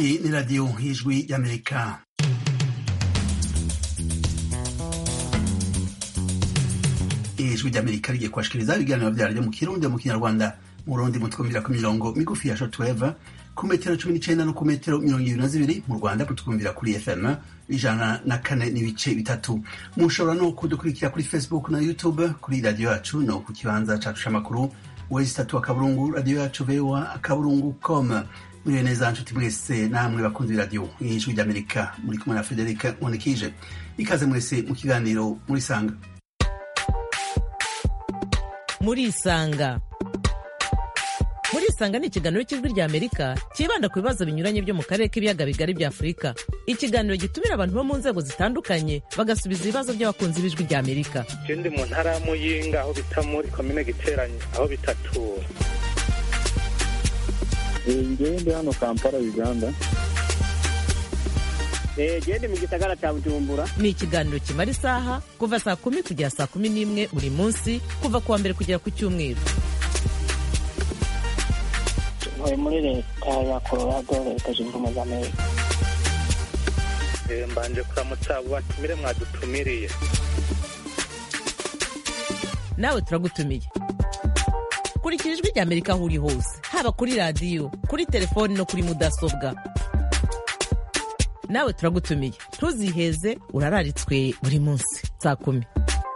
Iyi ni radiyo y'ijwi y'Amerika ijwi ry'Amerika rigiye kubashikiriza ibiganiro vyaryo mu kirundi mu kinyarwanda mu rundi mutwumvira ku mirongo migufi ya shortwave ku metero cumi n'icenda no ku metero mirongo ibiri na zibiri mu rwanda mutwumvira kuri fm ijana na kane n'ibice bitatu mushobora no kudukurikira kuri facebook na youtube kuri radiyo yacu no ku kibanza cacu c'amakuru wezi tatu akaburungu radiyo yacu voa akaburungu com muriwe neza nshuti mwese namwe bakunzi b'iradiyo y'ijwi ry'amerika muri kumwe na frederic monikije ikaze mwese mu kiganiro murisanga murisanga murisanga ni ikiganiro cy'ijwi rya amerika cyibanda ku bibazo binyuranye byo mu karere k'ibiyaga bigari bya afurika ikiganiro gitumira abantu bo mu nzego zitandukanye bagasubiza ibibazo by'abakunzi b'ijwi rya amerika je ndi mu ntara ya muyinga aho bita muri komine giteranye aho bitatura ngewe ndi hano kampala uganda gende mu gisagara cya bujumbura ni ikiganiro kimara isaha kuva saa kumi kugera saa kumi n'imwe buri munsi kuva ku wa mbere kugera ku cyumweru ntuye muri leta ya colorado leta zunze ubumwe za amerika Eh, mbanje kuramutsa abo batumire mwadutumiriye nawe turagutumiye kurikira ijwi rya amerika aho uri hose haba kuri radiyo kuri telefoni no kuri mudasobwa nawe turagutumiye ntuziheze urararitswe buri munsi saa kumi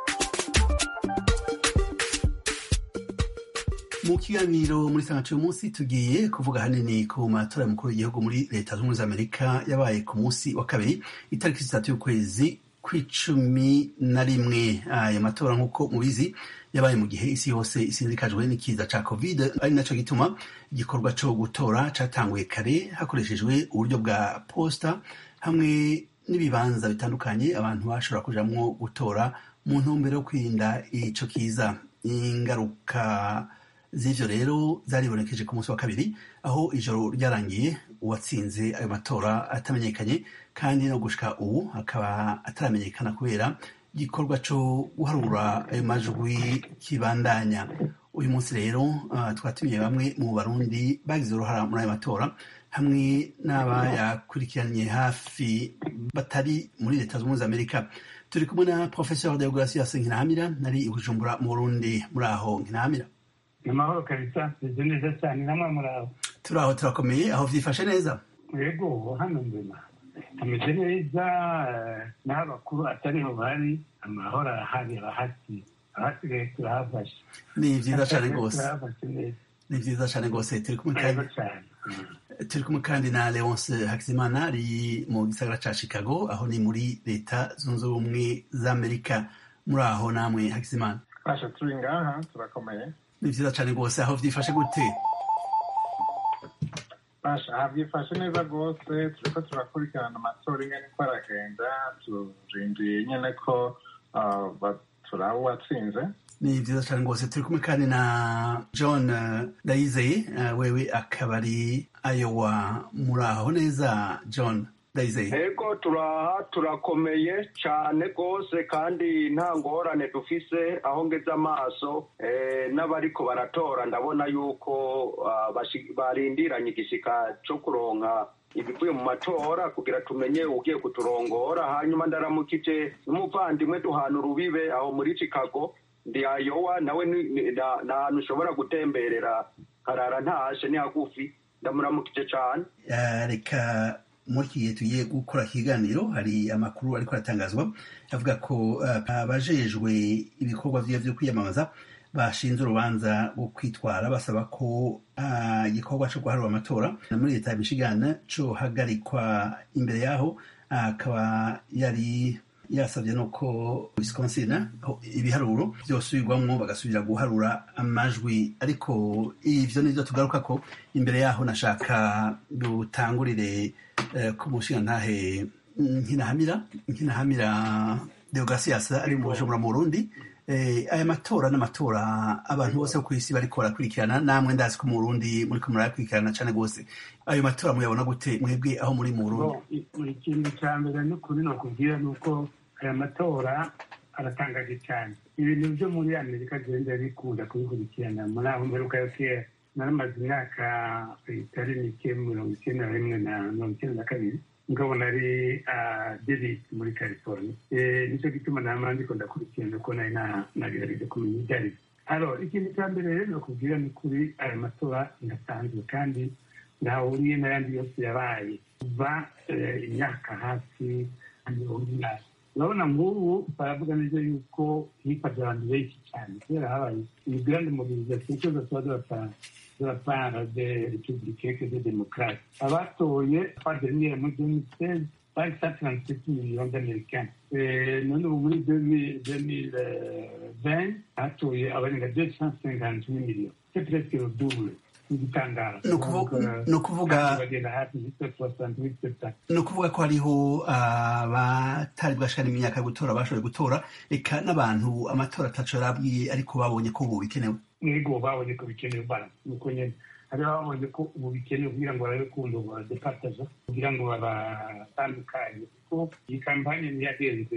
mu kiganiro muri sanga cy'uyu munsi tugiye kuvuga hanini ku matora y'umukuru w'igihugu muri leta zunze ubumwe za amerika yabaye ku munsi wa kabiri itariki zitatu y'ukwezi kw'icumi na rimwe ayo matora nk'uko mubizi yabaye mu gihe isi yose isinzikajwe n'ikiza ca covid ari naco gituma igikorwa co gutora catanguye kare hakoreshejwe uburyo bwa posta hamwe n'ibibanza bitandukanye abantu bashobora kujamwo gutora mu ntumbero yo kwirinda ico kiza ingaruka z'ivyo rero zaribonekeje ku munsi wa kabiri aho ijoro ryarangiye uwatsinze ayo matora atamenyekanye kandi no gushika ubu akaba ataramenyekana kubera igikorwa co guharura ayo majwi kibandanya uyu munsi rero uh, twatumiye bamwe mu barundi bagize uruhara muri ayo matora hamwe n'abayakurikiranye hafi batari muri leta zunze ubumwe za amerika turi kumwe na professeur deogratias nkinahamira nari i bujumbura mu burundi muri aho nkinahamira amahoro kabisa meze neza cyane namwe muraho turi aho turakomeye aho vyifashe neza yego hano mbona hameze neza eh, n'aho abakuru atariho bari amahoro arahari abahasi abasigaye turahafashe ni vyiza cane rwose turahafashe neza ni vyiza cane rwose turi kumwe yego kandi cyane Mm. turi kumwe kandi na leonce hakizimana ari mu gisagara ca chicago aho ni muri leta zunze ubumwe za amerika muri aho namwe hakizimana basha turi ngaha turakomeye ni vyiza cane rwose aho vyifashe gute basha habyifashe neza rwose turiko turakurikirana amatora ingene ko aragenda turindiye nyene ko ah, ba- turaba uwatsinze ni vyiza cane rwose turi kumwe kandi na john eh, ndayizeye eh, wewe akaba ari ayowa muri aho neza john ndayizeye ego turaha turakomeye cyane rwose kandi nta ngorane dufise aho ngeze amaso eh, n'abariko baratora ndabona yuko ah, bashi- barindiranye igishika cyo kuronka ibivuye mu matora kugira tumenye ugiye kuturongora hanyuma ndaramukije n'umuvandimwe duhana urubibe aho muri chicago ndi ayowa nawe ni- ni- na- ni ahantu ushobora gutemberera harara ntashe ni hagufi ndamuramukije cyane Eh, reka muri iki gihe tugiye gukora ikiganiro hari amakuru ariko aratangazwa avuga ko eh, abajejwe ibikorwa vyiwe vyo kwiyamamaza bashinze urubanza rwo kwitwara basaba ko ah, igikorwa co guharura amatora na muri leta ya michigan cohagarikwa imbere yaho ah, akaba yari yasabye nuko wisconsin aho ibiharuro vyosubirwamwo bagasubira guharura amajwi ariko ivyo nivyo tugaruka ko imbere yaho nashaka dutangurire eh, ku mushingantahe nkinahamira nkinahamira deogratias ari mu bujumbura mu burundi Eh, aya matora n'amatora abantu bose bo kw'isi bariko barakurikirana namwe ndazi ko mu burundi muriko murayakurikirana cane gose ayo matora muyabona gute mwebwe aho muri mu burundi Bo, i- ikintu cya mbere n'ukuri ni ukubwira ni uko aya matora aratangaje cyane ibintu byo muri amerika agenda bikunda kubikurikirana muri aho mperuka yo kera naramaze imyaka itari mike mirongo icyenda na rimwe na mirongo icyenda na kabiri ngabo nari davis muri california nicyo gituma nama ndiko ndakurikirana ko nari nagerageje kumenya ibyo ari byo alo ikintu cya mbere rero nakubwira ni kuri aya matora ndasanzwe kandi ntahuriye n'ayandi yose yabaye kuva imyaka hafi mirongo inani urabona nk'ubu baravuga neza yuko hifashe abantu benshi cyane kubera habaye imigrande mobilisation cyose tuba dubatanga de la part des républicains que des démocrates. Abatoye kwa dernière muri 2016 bari 137 millions d'américains. none ubu muri 2020 hatoye abarenga 258 millions. C'est presque le double. ni ukuvuga ni ukuvuga ko hariho abatari bwashikana imyaka yo gutora bashoboye gutora reka n'abantu amatora ataco yarabwiye ariko babonye ko ubu bikenewe ego babonye ko bikenewe bana nuko nyene hariho babonye ko ubu bikenewe kugira ngo barabe kundo badepataza kugira ngo babatandukanye kuko iyi kampanye niyagenze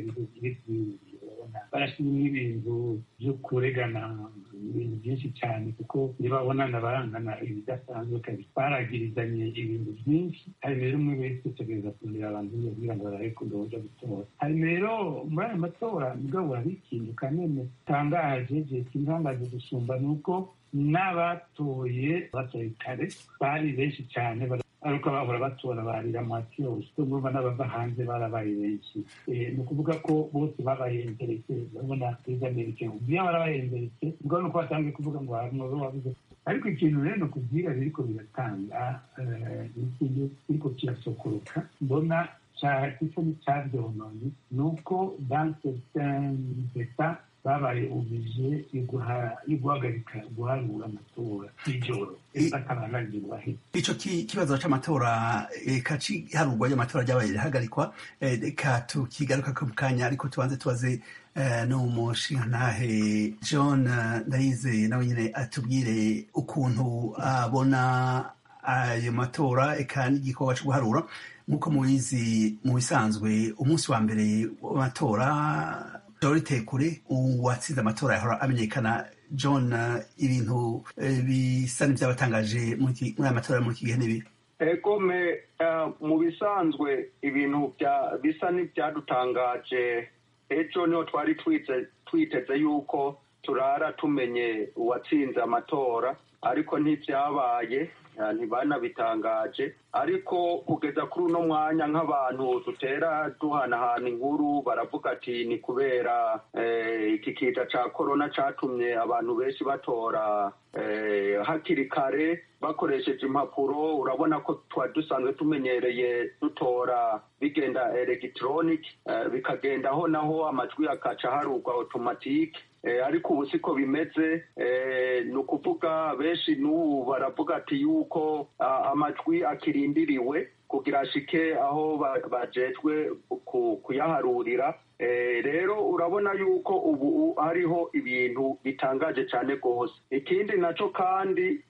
barashyiramo ibintu byo kuregana ibintu byinshi cyane kuko ntibabonana barangana ibidasanzwe kabisa baragirizanye ibintu byinshi hari rero umwe wese utegereza kurera abantu kugira ngo barabe kundo baja gutora hari rero muri aya matora mugabo hari ikintu kanene tangaje je kintangaje gusumba ni uko n'abatoye batoye kare bari benshi cyane ariko bahora batora barira mwaki yose urumva n'abava hanze barabaye benshi ni ukuvuga ko bose babaye interese urabona perezida amerika iyo barabaye interese ubwo ni uko batangiye kuvuga ngo hari umuntu wabuze ariko ikintu rero ni ukubwira biriko biratanga ikintu kiriko kirasokoroka mbona gisa n'icyabyononye ni uko dans certains états babaye ubije yo guhagarika guharura amatora y'ijoro batabanagirwa ico kibazo c'amatora eka ciharurwa ry'amatora ryabaye rihagarikwa reka tukigaruka mu kanya ariko tubanze tubaze n'umushingantahe john ndayize nawe nyine atubwire ukuntu abona ayo matora eka n'igikorwa co guharura nk'uko mubizi mu bisanzwe umunsi wa mbere w'amatora dorite kure uwatsinze amatora yahora amenyekana john ibintu bisa n'ibyabatangaje muri aya matora muri iki gihe n'ibi egome mu bisanzwe ibintu bisa n'ibyadutangaje ejo niho twari twiteze yuko turara tumenye uwatsinze amatora ariko ntibyabaye ntibanabitangaje ariko kugeza kuri uno mwanya nk'abantu dutera duhanahana inkuru baravuga ati ni kubera iki kita cya korona cyatumye abantu benshi batora hakiri kare bakoresheje impapuro urabona ko twari dusanzwe tumenyereye dutora bigenda elegitoronike bikagendaho naho amajwi akaca harugwa otomatike ariko ubu siko bimeze ni ukuvuga benshi n'ubu baravuga ati yuko amajwi akirindiriwe kugira ashike aho bajejwe kuyaharurira rero urabona yuko ubu hariho ibintu bitangaje cyane rwose ikindi nacyo kandi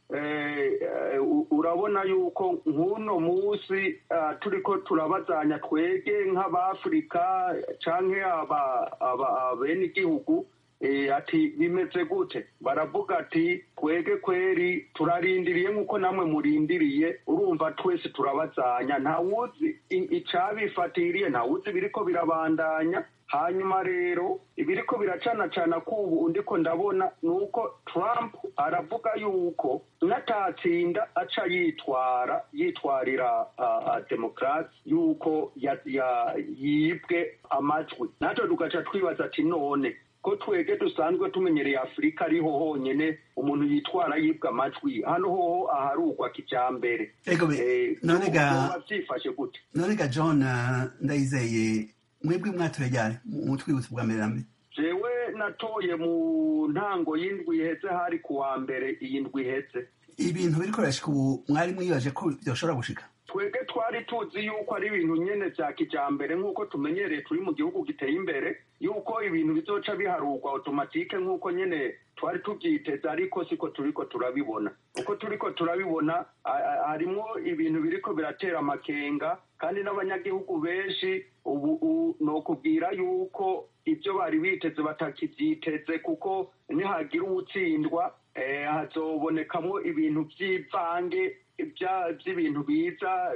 urabona yuko nk'uno munsi turi ko turabazanya twege nk'abafurika cyangwa bene igihugu ati bimeze gute baravuga ati twege kweri turarindiriye nk'uko namwe murindiriye urumva twese turabazanya ntawuzi icyabifatiriye ntawuzi biriko birabandanya hanyuma rero ibiriko biracanacana k'ubu undi ko ndabona ni uko trump aravuga yuko n'atatsinda aca yitwara yitwarira demokarasi yuko yibwe amajwi natwe tugaca twibaza ati none ko twege dusanzwe tumenyereye afurika ariho honyine umuntu yitwara yibwa amajwi hano hoho aharugwa kijambere byifashe gute none ga john ndayizeye mwebwe mwatoye ryari mutwibutse bwa mbere na mbere jewe natoye mu ntango y'indwi iheze hari ku wa mbere iyi ndwi iheze ibintu biriko birashika ubu mwari mwibaje ko byoshobora gushika twebwe twari tuzi yuko ari ibintu nyene vya kijambere nk'uko tumenyereye turi mu gihugu giteye imbere yuko ibintu bizoca biharurwa automatike nk'uko nyene twari tubyiteze ariko siko turiko turabibona uko turiko turabibona harimwo ibintu biriko biratera amakenga kandi n'abanyagihugu benshi ubu nokubwira yuko ibyo bari biteze batakibyiteze kuko nihagira uwutsindwa hazobonekamo ibintu by'ivange by'ibintu biza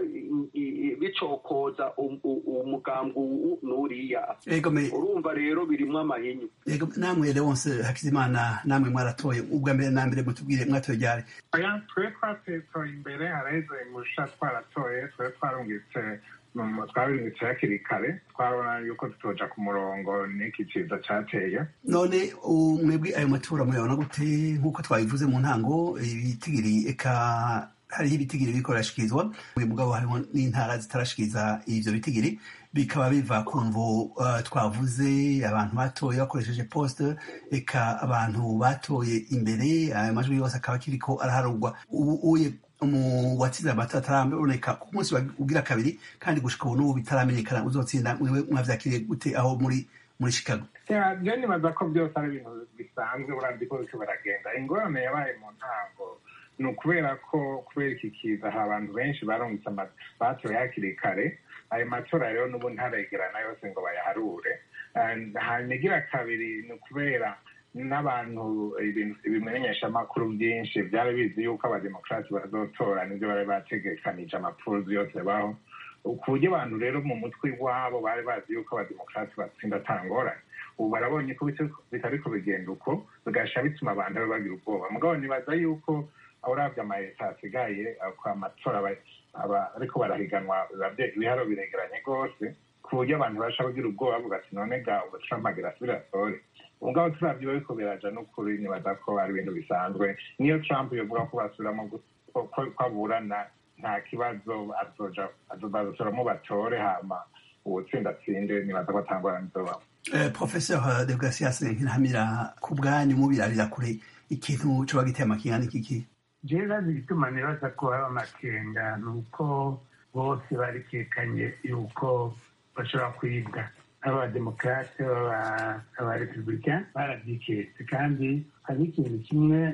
bicokoza umugambi n'uriya urumva rero birimo amahinyu namwe leonse hakizimana namwe mwaratoye ubwa mbere na mbere mutubwire mwatoye ryari twe twatoye imbere haraheze musha twaratoye twe twarungitse twabirungitse hakiri kare twabona yuko tutoja ku murongo n'iki ciza cateye none mwebwe ayo matora muyabona gute nk'uko twabivuze mu ntango ibitigiri eka hariho ibitigiri biriko birashikirizwa mugabo harimo n'intara zitarashikiriza ivyo bitigiri bikaba biva ku mvo uh, twavuze abantu batoye bakoresheje poste eka abantu batoye imbere ayo majwi yose akaba akiriko araharurwa uye mu watsinze amatora ataraboneka ku munsi ugira kabiri kandi gushika ubu n'ubu bitaramenyekana uzotsinda mwewe mwavyakiriye gute aho muri muri chicago je nibaza ko byose ari ibintu bisanzwe uravye ko biriko baragenda ingorane yabaye mu ntango ni ukubera ko kubera iki kiza hari abantu benshi barungitse batoye hakiri kare ayo matora rero n'ubu ntaregerana yose ngo bayaharure hanyuma igira kabiri ni ukubera n'abantu ibimenyeshamakuru byinshi byari bizi yuko abademokarati bazotora nibyo bari bategekanije amapfuruzi yose baho ku buryo abantu rero mu mutwe iwabo bari bazi yuko abademokarati batsinda atangorane ubu barabonye ko bitariko bigenda uko bigasha bituma abantu bagira ubwoba mugabo nibaza yuko urabye amaleta asigaye kwa matora ariko barahiganwa ibiharo biregeranye rwose ku buryo abantu basha kugira ubwoba bavuga ati none ga ubu trump agira asubire atore ubwo turavye bariko biraja n'ukuri nibaza ko ari ibintu bisanzwe niyo trump yovuga ko basubiramo ko aburana nta kibazo azobazotoramo batore hama uwutsinda atsinde nibaza ko atangorane izobamo professeur de gracias nkiramira ku bwanyu mubirabira kure ikintu coba giteye amakenga n'ikiki jewe bazi igituma nibaza ko haba amakenga ni uko bose barikekanye yuko bashobora kwibwa abademokarate abarepublika barabyiketse kandi hari ikintu kimwe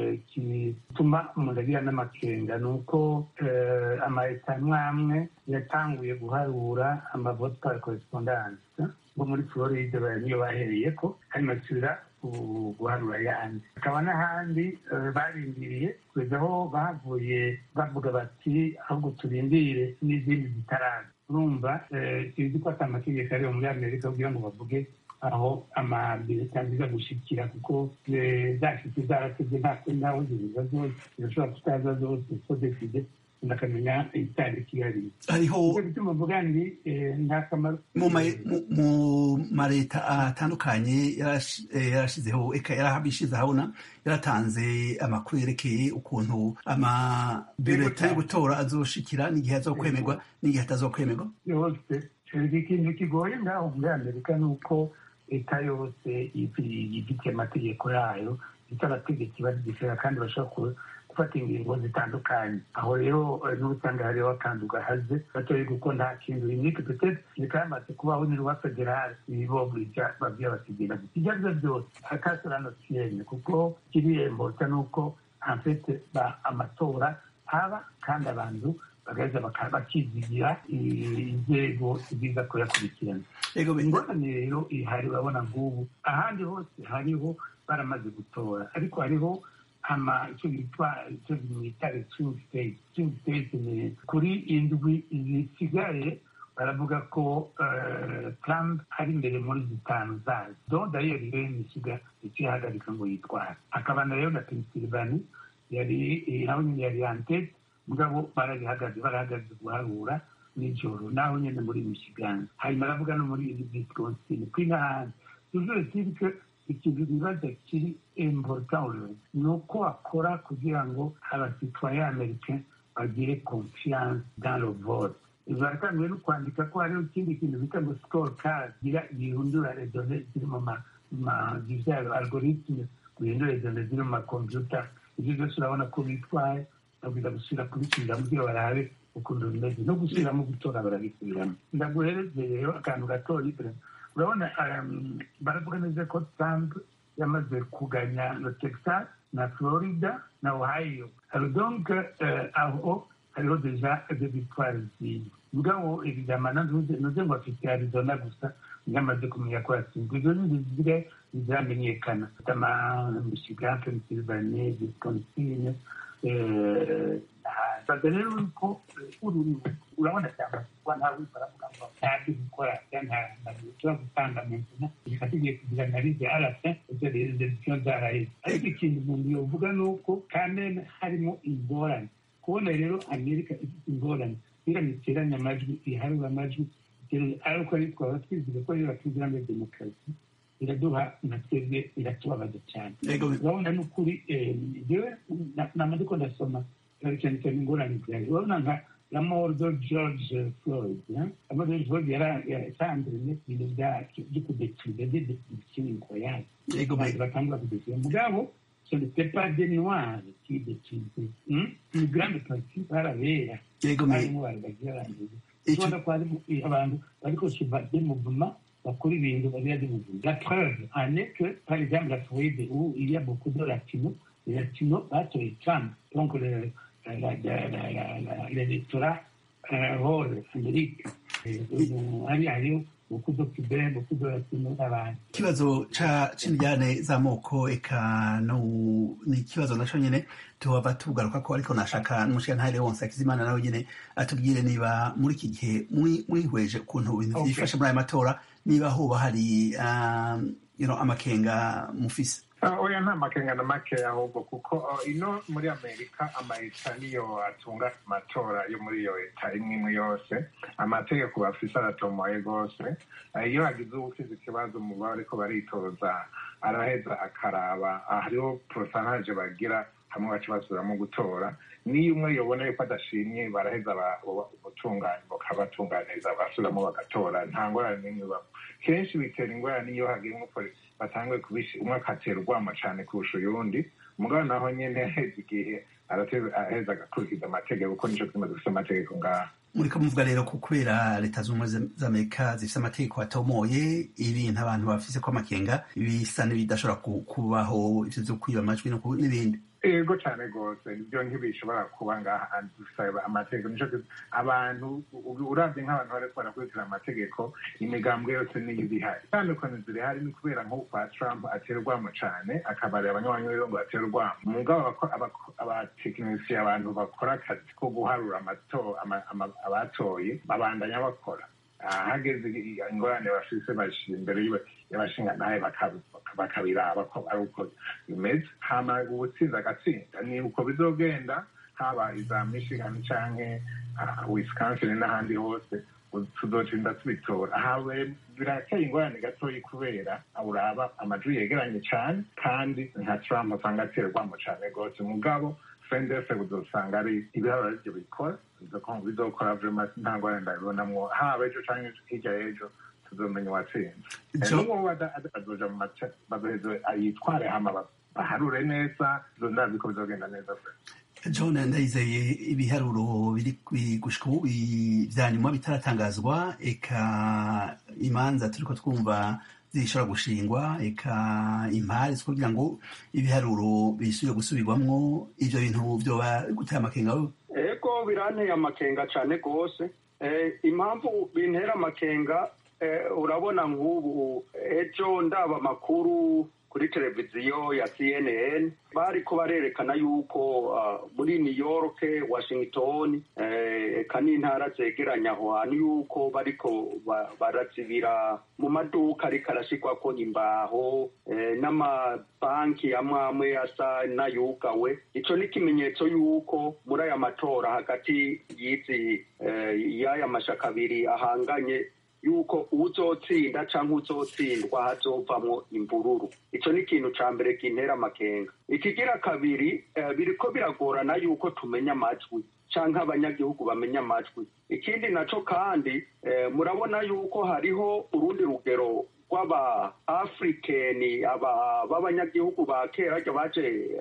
gituma umuntu agira n'amakenga ni uko amaleta amwe amwe yatanguye guharura amavote par correspondance ngo muri floride niyo bahereye ko kandi basubira guharura ayandi hakaba n'ahandi barindiriye kugeza aho bavuye bavuga bati ahubwo turindire n'izindi zitaraza urumva sinzi ko ati amategeko ariyo muri amerika kugira ngo bavuge aho amabireta nziza gushikira kuko zashitse zaratevye nta wundi ziza zose zirashobora kutaza zose ko deside ndakamenya itariki yari hariho bituma mvuga ndi nta kamaro mu mareta atandukanye yarashizeho eka yarahabishize ahabona yaratanze amakuru yerekeye ukuntu amabireta yo gutora azoshikira n'igihe azokwemerwa n'igihe atazokwemerwa yose ikintu kigoye ngaho muri amerika ni uko leta yose ifitiye amategeko yayo ifite abategetsi bazigishira kandi bashobora gufata ingingo zitandukanye aho rero n'usanga hariho akantu gahaze batoye kuko nta kintu rimwike petete rikamaze kubaho ni rwa federale ibobulija babwiye basigira ibyo ari byo byose akasorano siyene kuko kiriyembotsa ni uko amfete amatora aba kandi abantu bagaheza bakizigira inzego ziza kuyakurikirana ingorane rero ihari urabona ngubu ahandi hose hariho baramaze gutora ariko hariho ama icyo bitwa icyo bimwita swing state swing state ni kuri indwi zisigaye baravuga ko trump ari imbere muri zitanu zazo donc d'ailleurs rero imisiga ikihagarika ngo yitware akaba na rero na pennsylvania yari naho nyine yari antete mugabo barabihagaze barahagaze guharura nijoro naho nyine muri michigan hanyuma aravuga no muri wisconsin kwi n'ahandi toujours est que ikintu bibaza kiri important ni uko akora kugira ngo abasitwaye americain bagire confiance dans le vote baratanguye no kwandika ko hariho ikindi kintu bita ngo score card gihindura redone ziri mu ma algoritme guhindura redone ziri mu makompyuta ibyo byose urabona ko bitwaye babwira gusubira kubisubiramo kugira barabe ukuntu bimeze no gusubiramo gutora barabisubiramo ndaguhereze rero akantu gatoya urabona baravuga neza ko trump yamaze kuganya na texas na florida na ohio donc aho hariho deja de victoire ziwe mugabo evidama nuze ngo afite arizona gusa yamaze kumenya ko yatsinzwe izo ni zizire ziramenyekana tama michigan pennsylvania wisconsin baza rero ko urabona cyangwa kuba nta wese aravuga ngo ntabyo gukora nta ushobora gutanga mentena reka tugiye kugira analize arasa ibyo rero decision zaraheze ariko ikintu umuntu yovuga ni uko kameme harimo ingorane kubona rero amerika ifite ingorane iramye iteranya amajwi iharura amajwi ariko ari twaba twizeye ko rero batuzira muri demokarasi iraduha na twebwe iratubabaza cyane urabona ni ukuri jewe namaze ko ndasoma cyane cyane ingorane zihari urabona nka la mort de george floyd la mort de george floyd yatanzwe ibintu byo kudetiriza de detirisiyo incroyable abantu batangura kudetiriza mugabo ce n'était pas des noirs qui détruisaient une grande partie barabera harimo bari bagiye barangiza ubona ko harimo abantu bariko suba des mouvements bakora ibintu babira des mouvements la preuve en est que par exemple la Floride où il y a beaucoup de latinos les latinos batoye Trump donc le l'électorat rôle Amérique hari hariho beaucoup de cubains beaucoup de latinos n'abandi ikibazo c'indyane z'amoko eka ni ikibazo naco nyene tuhava tugaruka ko ariko nashaka n'umushirantahe wonse akizimana nawe nyene atubwire niba muri iki gihe mwihweje ukuntu ibintu vyifashe muri aya matora niba hoba hari amakenga mufise oya nta makenga na makeya ahubwo kuko ino muri amerika amaleta niyo atunga amatora yo muri iyo leta imwe imwe yose amategeko bafise aratomoye rwose iyo hagize uwufize ikibazo mu bariko baritoza araheza akaraba hariho porosanaje bagira hamwe baca basubiramo gutora niyo umwe yobona yuko adashimye baraheza ubutungane bakabatunganiriza basubiramo bagatora nta ngorane n'imwe babo kenshi bitera ingorane iyo hagiye batanguye kubishyira umwe akatera urwamo cyane kurusha uyundi umugabo naho nyine aheza igihe araheza agakurikiza amategeko kuko nicyo kimaze gufite amategeko ngaha muriko muvuga rero ko kubera leta z'ubumwe z'amerika zifite amategeko atomoye ibintu abantu bafise ko amakenga bisa n'ibidashobora kubaho ivyo vyo kwiba amajwi n'ibindi ego cyane rwose ibyo ntibishobora kuba ngaha dusaba amategeko nico abantu uravye nk'abantu bariko barakurikira amategeko imigambwe yose niyo ibihari itandukanye zirihari ni kubera nk'ubu kwa trump atera urwamo cane akabarira abanywanyi biwe ngo atera urwamo mugabo abatekinisiye abantu bakora akazi ko guharura abatoye babandanya bakora hageze ingorane bafise bashira imbere y'abashingantahe bakabiraba ko ari uko bimeze hama ubutsinzi agatsinda ni uko bizogenda haba iza michigan canke wisconsin n'ahandi hose tuzotinda tubitora hawe birateye ingorane gatoyi kubera uraba amajwi yegeranye cane kandi nka trump usanga aterwamo cane rwose mugabo fendese uzosanga ari ibiharuro arivyo bikora bizokora vrema nta ngorane ndabibonamwo haba ejo canke hirya y'ejo tuzomenya uwatsinze n'uwo azoja mu mace bazoheze yitware hama baharure neza ndazi ko bizogenda neza john ndayizeye ibiharuro biri gushika ubu vya nyuma bitaratangazwa eka imanza turiko twumva zishobora gushingwa eka impari kugira ngo ibiharuro bisubire gusubirwamwo ivyo bintu vyoba guteye amakenga ego biranteye amakenga cane rwose impamvu bintera amakenga urabona nk'ubu ejo ndaba amakuru kuri televiziyo ya cnn bariko barerekana yuko muri new york washington eka n'intara zegeranya aho hantu yuko bariko barazibira mu maduka ariko arashirwako imbaho n'amabanki amwe amwe asa n'ayugawe ico ni ikimenyetso yuko muri aya matora hagati y'izi y'aya mashaka abiri ahanganye yuko uzotsinda canke uzotsindwa hazovamwo imvururu ico ni ikintu ca mbere kintera amakenga ikigira kabiri biriko biragorana yuko tumenya amajwi canke abanyagihugu bamenya amajwi ikindi naco kandi murabona yuko hariho urundi rugero rw'aba afrikeni aba b'abanyagihugu ba kera baje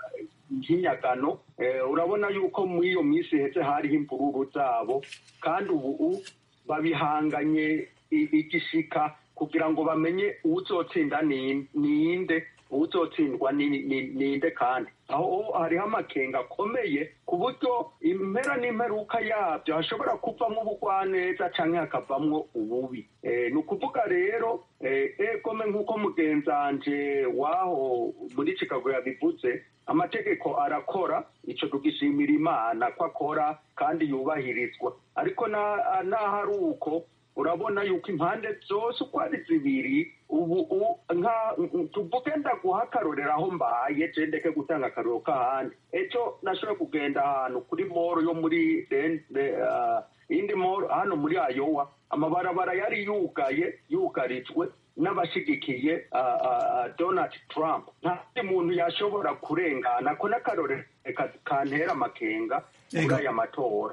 nk'inyagano urabona yuko muri iyo minsi iheze hariho imvururu zabo kandi ubu babihanganye igishika kugira ngo bamenye uwuzotsinda ni- ninde uwuzotsindwa ni- ni- ninde kandi aho hariho amakenga akomeye ku buryo impera n'imperuka yabyo hashobora kuvamwo ubugwaneza canke hakavamwo ububi Eh, ni ukuvuga rero eh, egome nk'uko mugenzanje waho muri chicago yabivuze amategeko arakora ico tugishimira imana ko akora kandi yubahirizwa ariko na- naho ari uko urabona yuko impande zose uko ari zibiri ubu u- nka tuvuge ndaguha akarorero aho mbaye je ndeke gutanga akarorero k'ahandi ejo nashoboye kugenda ahantu kuri moro yo muri Den- de- ah, indi moro hano muri ayowa amabarabara yari yugaye yugarijwe n'abashigikiye ah, ah, ah, donald trump nta wundi muntu yashobora kurengana ko n'akarorero ka- kantera amakenga muri Ego. aya matora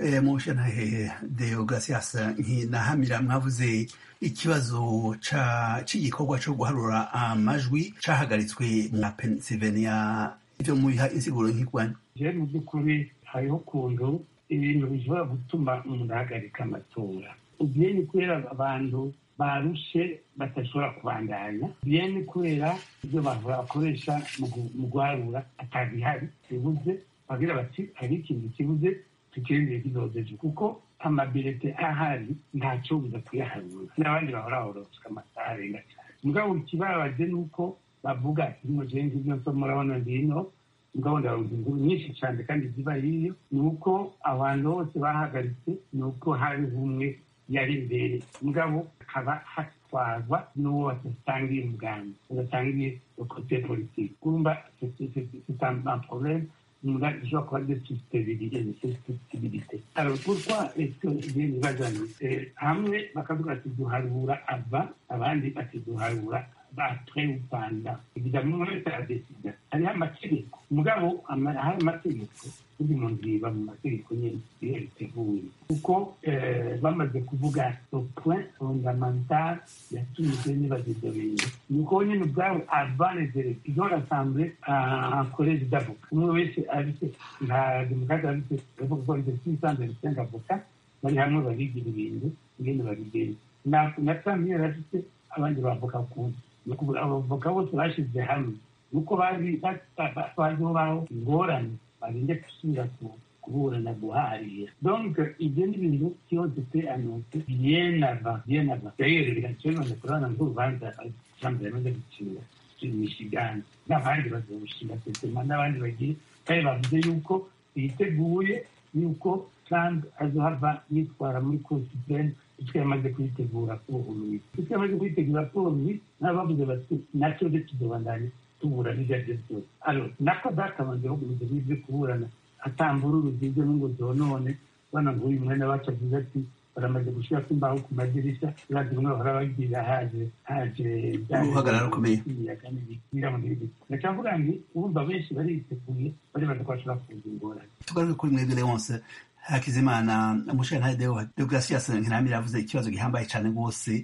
mushanahe deogratias nkinahamira mwavuze ikibazo ca c'igikorwa co guharura amajwi cahagaritswe mu pennsylvania ivyo mubiha insiguro nk'irwanya je mu by'ukuri hariho ukuntu ibintu bishobora gutuma umuntu ahagarika amatora ugiye ni kubera abantu barushe badashobora kubandanya biye ni kubera ibyo bantu bakoresha mu gu- mu guharura atabihari bibuze bagira bati hari ikintu kibuze tukirindire kizodeje kuko amabirete ahari ntacyo buza kuyaharura n'abandi bahora horoswa amasaha arenga cyane mugabo ikibabaje ni uko bavuga ino jenga ibyo nso murabona ngino mugabo ndaronka inkuru nyinshi cyane kandi ziba hiyo ni uko abantu bose bahagaritse ni uko hari umwe yari imbere mugabo akaba hatwarwa n'uwo badasangiye umugambi badasangiye kote politiki kumva c'est un problème nga ishobora kuba de susceptibilité de susceptibilité alors pourquoi est-ce que ibintu bazanye Eh, hamwe bakavuga ati duharura ava abandi bati duharura après ou pendant évidemment umwe wese aradesida hariho amategeko mugabo ama- hari amategeko buri muntu yiba mu mategeko nyine iyo biteguye kuko eh, bamaze kuvuga le point fondamental yatumye ibyo nibaza ibyo bintu ni uko nyine ubwabo avant les élections ils ont rassemblé un collège d'avocats umwe wese afite nka demokarate afite bavuga ko afite six cent vingt cinq avocats bari hamwe barigira ibintu ingene babigenza na na Trump yari afite abandi bavoka kundi ni ukuvuga abavoka bose bashize hamwe nuko bazi bazihoraho ingorane barinde gusubira ku- kuburana guharira donc ibyo ni ibintu byose pe anonse bien avant bien avant d'ailleurs reka none kurabona nk'urubanza Trump yamaze gucira michigan n'abandi bazawushinga sesema n'abandi bagiye kandi bavuze yuko biteguye yuko Trump azohava yitwara muri cour supreme icyo yamaze kuyitegura kuburuye icyo yamaze kuyitegura kuburuye nabo bavuze bati nacyo rero tuzobandanya tuburana ibyo ari byo byose alors nako databanje bagumize n'ibyo kuburana atambururu zibyo n'ingo zonone bana ngo uyu mwene wacu avuze ati baramaze gushyirako imbaho ku madirishya urazi bimwe bahora bagira haje haje Uruhagarara rukomeye. imiyaga n'ibikira mu gihugu ndacavuga nti urumva benshi bariteguye baribaza ko bashobora kuza ingorane tugaruke kuri mwebwe leonce hakizimana mushanahe deogratias nkinamira yavuze ikibazo gihambaye cane rwose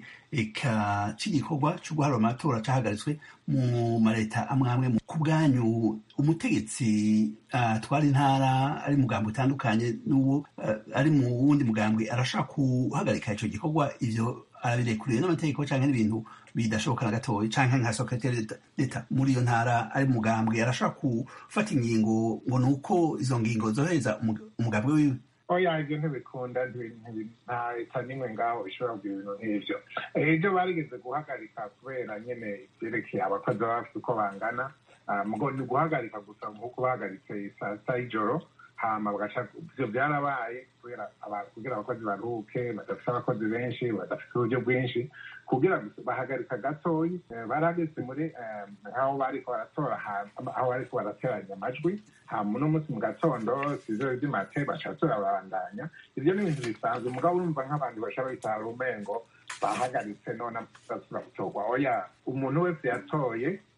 eka c'igikorwa co guharura amatora cahagaritswe mu mareta amwe amwe ku bwanyu umutegetsi atwara intara ari mugambo utandukanye n'uwo ah, ari mu wundi mugambwe arashaka guhagarika ico gikorwa ivyo arabirekuriwe n'amategeko canke n'ibintu bidashoboka na gatoya canke nka sekretari d'etat muri iyo ntara ari mugambwe arashaka gufata ingingo ngo ni uko izo ngingo zohereza umug- umugambwe wiwe oya ibyo ntibikunda ntibi- ntibi- nta leta n'imwe ngaho ishobora kugira ibintu nk'ibyo ibyo barigeze guhagarika kubera nyine ibyerekeye abakozi baba bafite uko bangana Ah, mugo ni guhagarika gusa nk'uko bahagaritse saa sita y'ijoro hama bagaca ibyo byarabaye kubera aba- kugira abakozi baruhuke badafite abakozi benshi badafite uburyo bwinshi kugira gusa bahagarika gatoyi eh, barahagaritse muri eh, aho bariko baratora ahantu- aho bariko barateranya amajwi hama uno munsi mu gatondo sizero z'imate baca turabandanya ivyo ni ibintu bisanzwe mugabo urumva nk'abantu bashaka bitara umengo bahagaritse none basubira gutorwa oya umuntu wese yatoye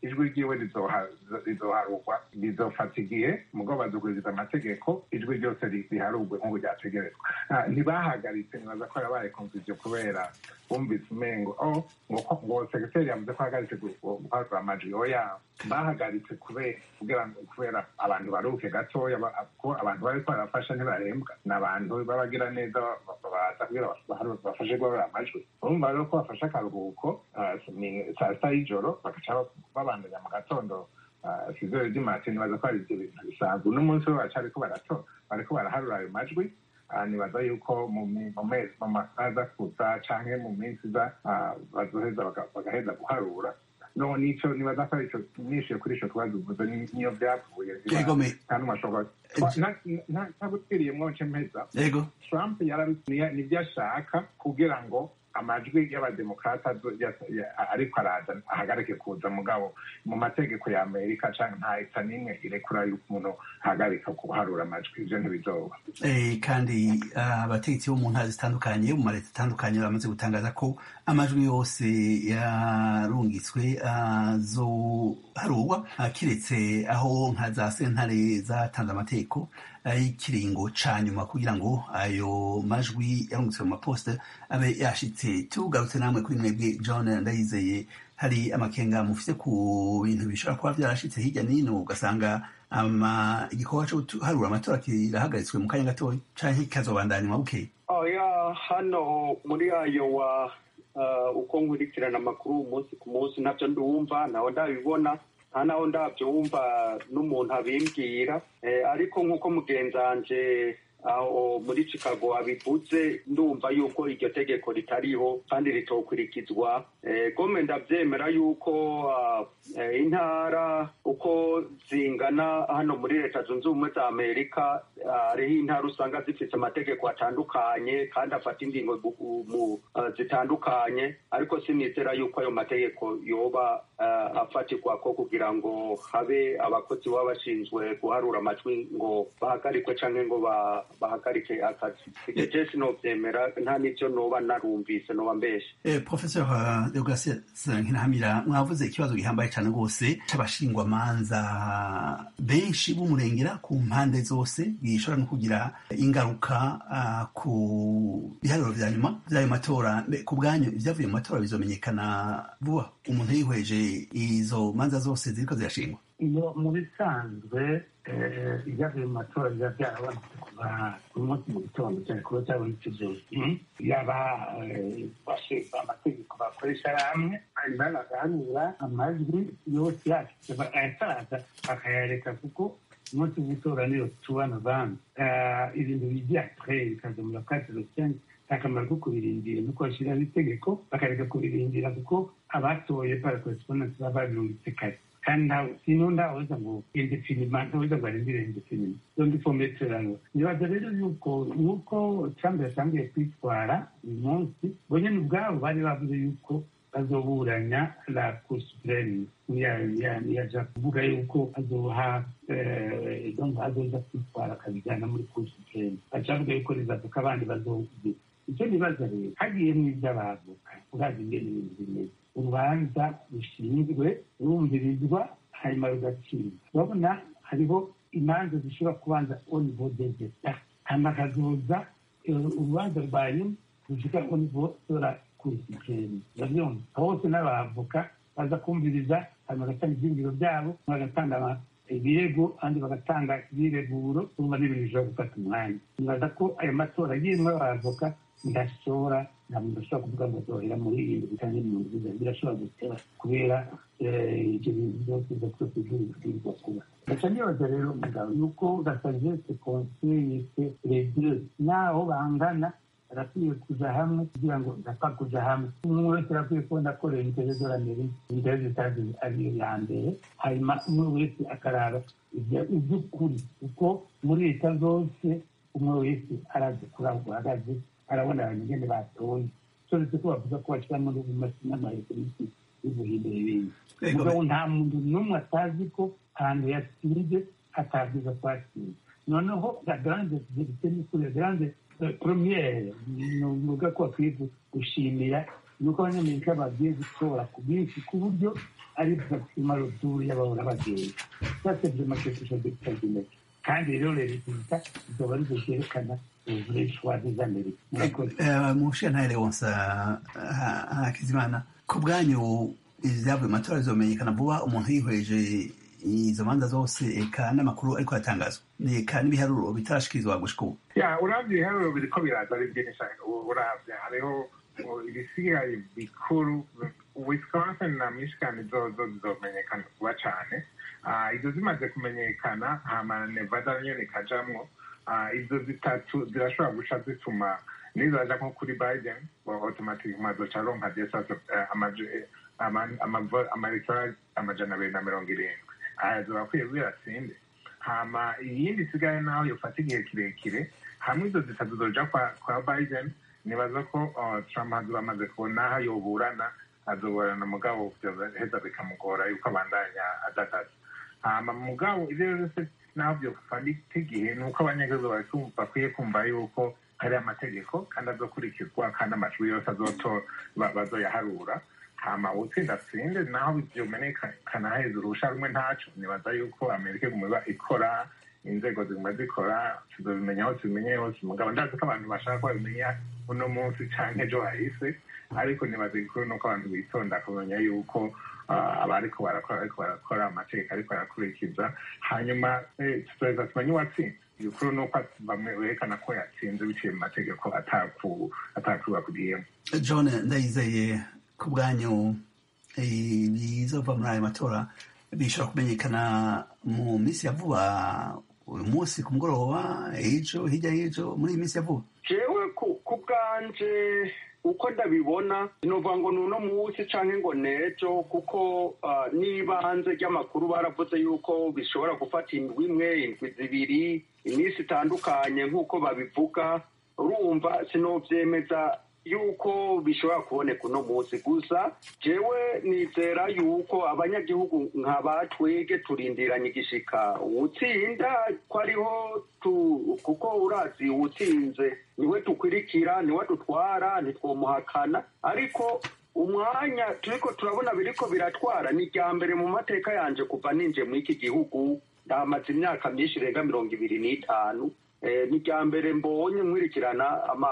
ijwi ryiwe rizoharugwa rizofata igihe mugabo bazuguriza amategeko ijwi ryose riharugwe nk'ubu ryategerezwa ntibahagaritse nibaza ko yabaye konfuziyo kubera bumvise umengo o ngo segiteri yavuze ko ahagaritse guharura amajwi oya bahagaritse kubera kubera abantu baruhuke gatoya ko abantu bari barafasha ntibarembwa ni abantu b'abagira neza baza kugira bafashe guharura amajwi urumva rero ko bafashe akaruhuko saa sita y'ijoro bagaca babandanya mu gatondo sizere ry'imati nibaza ko ari ibyo bintu bisanzwe uno munsi bo baracariko barato bariko baraharura ayo majwi nibaza yuko mu mezi mu masaha aza kuza canke mu minsi iza bazoheza bagaheza guharura no nico nibaza ko arico nishiye kuri ico kibazo uvuze niyo vyavuye nta n'umwe ashobora ntagutwiriyemwo nce mpeza trump nivyo ashaka kugira ngo amajwi y'abademokrata ariko araza ahagarike kuza mugabo mu mategeko ya amerika canke nta leta n'imwe irekura yuko umuntu ahagarika kuharura amajwi ivyo ntibizoba kandi abategetsi bo mu ntara zitandukanye mu maleta atandukanye bamaze gutangaza ko amajwi yose yarungitswe azoharurwa kiretse aho nka za sentare zatanze amategeko y'ikiringo ca nyuma kugira ngo ayo majwi yarungitswe mu maposita abe yashitse tugarutse namwe kuri mwebwe john ndayizeye hari amakenga mufite ku bintu bishobora kuba vyarashitse hirya n'ino ugasanga igikorwa co guharura amatora kirahagaritswe mu kanya gatoya canke kikazobandanywa bukeye oya hano muri ayo wa uko nkurikirana amakuru umunsi ku munsi ntabyo ndumva nawe ndabibona nta naho ndabyumva n'umuntu abimbwira ariko nk'uko mugenzanje aho muri chicago abivuze ndumva yuko iryo tegeko ritariho kandi ritokurikizwa gome ndabyemera yuko intara uko zingana hano muri leta zunze ubumwe za amerika hariho intara usanga zifite amategeko atandukanye kandi afata ingingo zitandukanye ariko sinizera yuko ayo mategeko yoba afatirwa ko kugira ngo habe abakozi baba bashinzwe guharura amajwi ngo bahagarikwe cyangwa ngo bahagarike akazi ibyo je sinovyemera nta n'ivyo noba narumvise noba mbeshe professeur deograsias nkinahamira mwavuze ikibazo gihambaye cyane rwose c'abashingwamanza benshi b'umurengera ku mpande zose gishobora no kugira ingaruka ku biharuro vya nyuma vy'ayo matora ku bwanyu ivyavuye mu matora bizomenyekana vuba umuntu yihweje izo manza zose ziriko zirashingwa iyo mu bisanzwe ibyavuye mu matora biba byarabonetse kuva ku munsi mu gitondo cyane kuba cyabonetse byose yaba bashinzwe amategeko bakoresha hamwe hanyuma bagahanura amajwi yose yashyize ayataraza bakayareka kuko umunsi w'itora niyo tuwa novembre ibintu bijya apre bikaza mu bakatiro cyane nta kamaro ko kubirindira nuko bashyiraho itegeko bakareka kubirindira kuko abatoye para correspondance baba babirungitse kare kandi sino ndaweza ngo indefinima ntaweza ngo arindire indefinima so ndifometerano nibaza rero yuko nuko trump yatangiye kwitwara uyu munsi bo nyene ubwabo bari bavuze yuko bazoburanya la cour supreme yaja kuvuga yuko azoha azoza kwitwara akabijyana muri cour supreme baca bavuga yuko rizavuka abandi bazogira icyo nibaza rero hagiyemo iby'abavoka urazi ingene ibintu bimeze urubanza rushinzwe rumvirizwa hanyuma rugatsindwa urabona hariho imanza zishobora kubanza au niveau des etats hanyuma hakazoza urubanza rwa nyuma rushika au niveau de la cour supreme urabyumva hose n'abavoka baza kumviriza hanyuma bagatanga ibyiyumviro byabo bagatanga ibirego kandi bagatanga ibireguro urumva n'ibintu bishobora gufata umwanya nibaza ko ayo matora agiyemo abavoka ndashobora nta muntu ashobora kuvuga ngo azohera muri irindwi cyangwa mirongo ine birashobora gutera kubera ibyo bintu byose biza byose by'ibibwirwa kuba gaca nibaza rero mugabo yuko gasagese konseyese redire naho bangana barakwiye kuja hamwe kugira ngo ndapfa kuja hamwe umwe wese arakwiye kubona ko leta y'amerika leta zitazi ariyo ya mbere hanyuma umwe wese akaraba iby'ukuri kuko muri leta zose umwe wese arazi kuri aho guhagaze arabona abantu ingene batoye turetse ko bavuga ko bashyiramo n'amareferensi y'ubuhindura ibindi mugabo nta muntu n'umwe atazi ko ahantu yatsinze atabwiza ko atsinze noneho la grande verite ni kuri la grande premiere nuvuga ko bakwiye gushimira ni uko abanyamerika bagiye gutora ku bwinshi ku buryo ari bapima ruturu y'abahora bagenda sasa vyema quelque chose d'extraordinaire kandi rero resulta izoba arizo vyerekana vrai choix des amerika murakoze mushentare wonsa hakizimana ku bwanyu ivyavuye mu matora bizomenyekana vuba umuntu yihweje izo manza zose eka n'amakuru ariko aratangazwa eka n'ibiharuro bitarashikirizwa gushika ubu ya uravye ibiharuro biriko biraza ari byinshi uravye hariho ibisigaye bikuru wisconsin na michigan zozo zizomenyekana vuba cane izo zimaze kumenyekana hama nevada nyene ikajamwo izo zitatu zirashobora guca zituma nizaja nko kuri biden automatic mazoca aronka desasa amaritara amajana abiri na mirongo irindwi azoba akwiye biratsinde hama iyindi isigaye naho yofata igihe kirekire hamwe izo zitatu zoja kwa, kwa biden nibaza ko trump hazoba amaze kubona aho yoburana azoburana mugabo heza bikamugora yuko abandanya adakaza hama mugabo ivyo vyose naho vyofata igihe ni uko abanyagihugu bakwiye kumva yuko hari amategeko kandi azokurikizwa kandi amajwi yose bazoyaharura hama utsinda atsinde naho vyomenekana hejuru urusha rumwe ntaco nibaza yuko amerika iguma ikora inzego ziguma zikora tuzobimenya aho tubimenye hose mugabo ndazi ko abantu bashaka ko babimenya uno munsi canke ejo hahise ariko nibaza igikuru nuko abantu bitonda kumenya yuko abariko barakora ariko barakora amategeko ariko barakurikiza hanyuma tuzoheza tumenye uwatsinze igikuru nuko bamwe berekana ko yatsinze biciye mu mategeko atakuba kugiyemo john ndayizeye ku bwanyu bizova muri ayo matora bishobora kumenyekana mu minsi ya vuba uyu munsi ku mugoroba ejo hirya y'ejo muri iyi minsi ya vuba jewe ku bwanje uko ndabibona novuga ngo ni uno munsi canke ngo nejo kuko n'ibanze ry'amakuru baravuze yuko bishobora gufata indwi imwe indwi zibiri iminsi itandukanye nk'uko babivuga urumva sinovyemeza yuko bishobora kuboneka uno munsi gusa jewe nizera yuko abanyagihugu nka batwege turindiranye igishika uwutsinda ko ariho kuko urazi uwutsinze niwe dukwirikira niwe dutwara ntitwomuhakana ariko umwanya turiko turabona biriko biratwara ni irya mbere mu mateka yanje kuva ninje muri iki gihugu ndamaze imyaka myinshi irenga mirongo ibiri n'itanu ni irya mbere mbonye nkwirikirana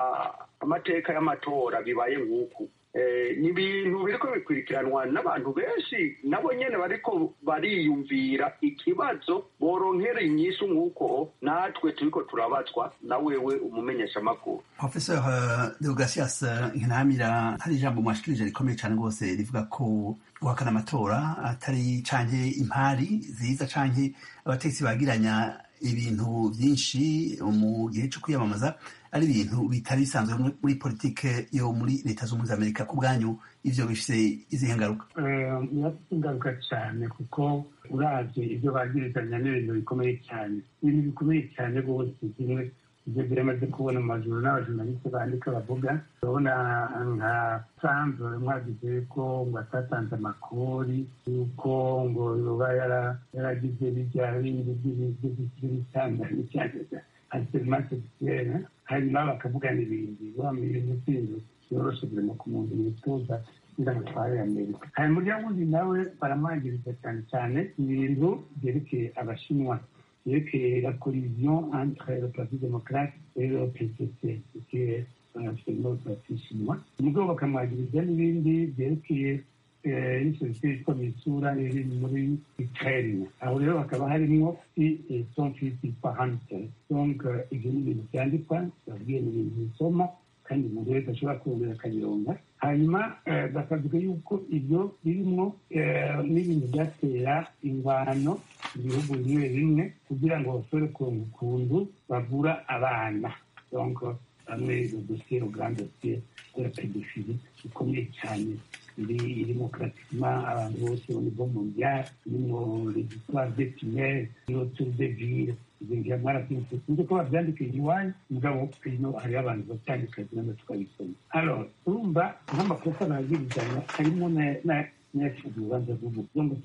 amateka y'amatora bibaye nk'uku ni ibintu biriko bikurikiranwa n'abantu benshi nabo nyene bariko bariyumvira ikibazo boronkera inyishu nk'uko natwe turiko turabazwa na wewe umumenyeshamakuru professeur deogratias nkinamira hari ijambo mwashikirije rikomeye cane rwose rivuga ko guhakana amatora atari canke impari ziza canke abategetsi bagiranya ibintu vyinshi mu gihe co kwiyamamaza ari ibintu bitari bisanzwe muri politike yo muri leta z'ubumwe za amerika ku bwanyu ivyo bifise izihe ngaruka birafite ingaruka cyane kuko uravye ivyo bagirizanya n'ibintu bikomeye cyane ibintu bikomeye cyane rwose kimwe ivyo biramaze kubona mu majuru n'abajournaliste bandika bavuga urabona nka trump mwagize ko ngo atatanze amakori yuko ngo yoba yaragize bijya bindi by'ibitandanye cyane asirimase sexuelle hanyuma bakavugana ibindi wamenya ibintu byoroshe birimo ku muntu wifuza kugira ngo atware amerika hanyuma urya wundi nawe baramwangiriza cyane cyane ibintu byerekeye abashinwa byerekeye la collision entre le parti démocrate et le pcc qui est absolument parti chinois umugabo bakamwagiriza n'ibindi byerekeye n'isosiyete yitwa misura iri muri ukraine aho rero hakaba harimo son fils yitwa hunter donc ibyo ni ibintu byandikwa babwiye ni ibintu bisoma kandi umuntu wese ashobora kurondera akabironga hanyuma bakavuga yuko ibyo birimwo n'ibintu byatera ingwano mu bihugu bimwe bimwe kugira ngo bashobore kuronga ukuntu bavura abana donc bamwe dosiye grand dosiye de la pédophilie ikomeye cyane iri irimo pratiquement abantu bose au niveau mondial irimo les histoires de tunnel irimo tour de ville ibingira mwarabyumvise sinzi ko babyandika iwanyu mugabo ino hariho abantu babyandika nabyo tukabisoma alors urumva nk'amakosa bagirizanya harimo n'ayashinzwe urubanza rw'umuntu ngo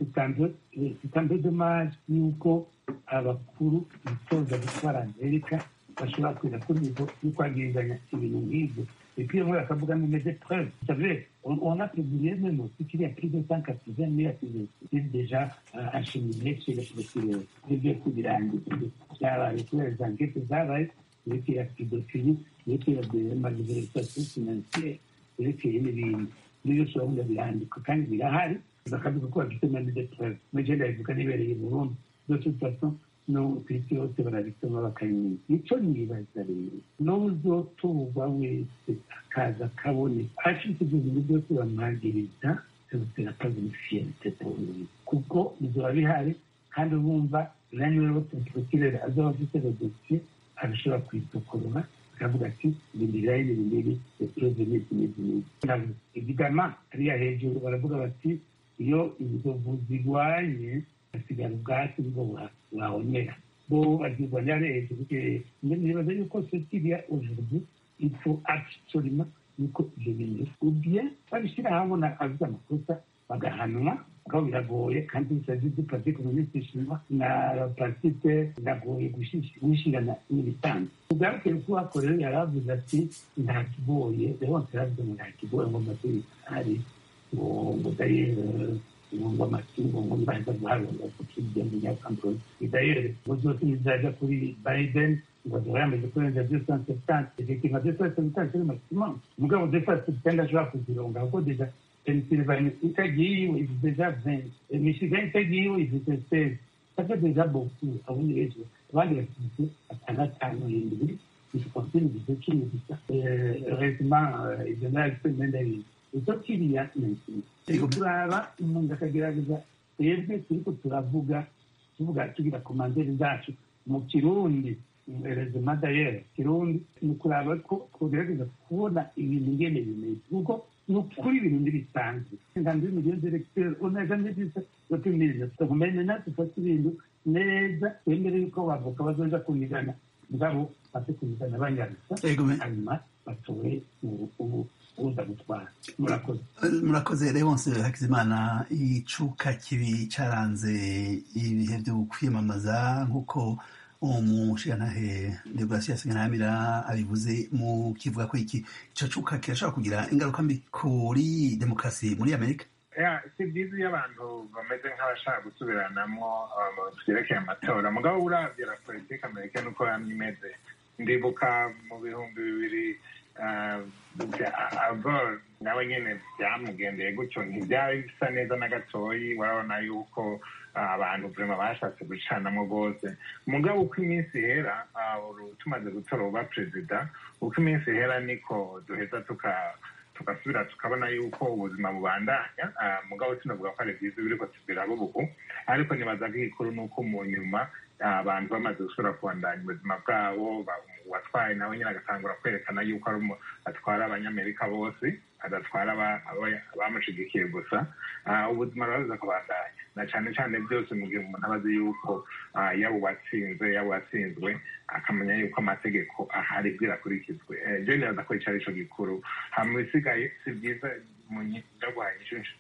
c'est un peu dommage yuko abakuru bitoza gutwara amerika bashobora kuza kuri nivo yo kwagirizanya ibintu nk'ibyo Et puis, moi, ça vous donne des épreuves. Vous savez, on, on a publié même aussi qu'il y a plus de 180 000 activités déjà euh, acheminés chez les procureurs. Ibyo kubirangiza byabaye kubera za nkete zabaye yerekeye pedofili yerekeye malversation financiere yerekeye n'ibindi n'ibyo ushobora birandika kandi birahari bakavuga ko bafite mani de preuve muje ndabivuga nibereye i burundi de toute façon no ku isi yose barabisoma bakabimenya icyo nibaza rero n'uzoturwa wese akaza akaboneka afite ibyo bintu byose bamwagiriza c'est pas une fierté pour lui kuko bizoba bihari kandi urumva nanyu rero procureur azoba afite le dossier arashobora kwisokorora akavuga ati ibintu birayi ni binini epreuve n'izi n'izi n'izi évidemment hariya hejuru baravuga bati iyo inzovu zirwanye hasigara ubwatsi bwo wahonyera bo bazirwanira hejuru nibaza yuko sotiriya aujourd'hui il faut absolument yuko ibyo bintu ubye babishyira habona avuze amakosa bagahanwa aho biragoye kandi bisazi du parti communiste chinois na partite biragoye gushyirana n'ibisanzwe ugaruke ko wako rero yaravuze ati nta kigoye rero yaravuze ngo nta kigoye ngo amashuri ari ngo ngo dayere ngo amatungo ngo nibaza guharura kukigenda nyakambuzi dayere ngo zose nizaja kuri biden ngo zoba yamaze kurenza deux cent septante effectivement deux cent septante c'est le maximum mugabo deux cent septante ashobora kuzironga kuko deja Pennsylvanie itagiwe ifite deja vingt Michigan itagiwe ifite seize ça fait déjà beaucoup abundi benshi abandi bafite atandatu indwi bifite ibyo cumi gusa heureusement ibyo nabifite imyenda y'ibintu icyo kiriya ni ikintu turaba umuntu akagerageza twebwe turiko turavuga tuvuga tugira komanderi zacu mu kirundi rezima dayere kirundi ni ukuraba ko tugerageza kubona ibintu ngene bimeze kuko ni ukuri ibintu ntibisanzwe inganzo y'imiliyoni z'eregiteri uneza n'ibyiza batumiriza tukumenya na dufate ibintu neza twemere yuko bavoka bazoja kunigana mugabo bate kunigana banyarusa hanyuma batowe ubu uza gutwara murakoze murakoze leonce hakizimana icuka kibi caranze ibihe byo kwiyamamaza nk'uko umushirantahe deograsi yasinyiramira abivuze mu kivuga ko iki ico cuka kirashobora kugira ingaruka mbi kuri demokarasi muri amerika si byiza iyo abantu bameze nk'abashaka gusubiranamo vyerekeye amatora mugabo uravye la politike amerikani uko yamye imeze ndibuka mu bihumbi bibiri avor nawe nyene byamugendeye gutyo ntibyari bisa neza na gatoyi urabona yuko abantu vrema bashatse gucanamo rwose mugabo uko iminsi ihera tumaze gutora uba perezida uko iminsi ihera niko duheza tuka tugasubira tukabona yuko ubuzima bubandanya mugabo tunavuga ko ari byiza biriko tubiraba ubu ariko nibaza ko igikuru ni uko mu nyuma abantu bamaze gusubira kubandanya ubuzima bwabo uwatwaye nawe nyine agatangura kwerekana yuko atwara abanyamerika bose adatwara abamushigikiye gusa ubuzima buraza kubandanya na cyane cyane byose mu gihe umuntu aba azi yuko yaba uwatsinze yaba uwatsinzwe akamenya yuko amategeko ahari bwirakurikizwe ibyo nibaza ko icyo ari cyo gikuru hama ibisigaye si byiza mu ndaguhaye inshyushyu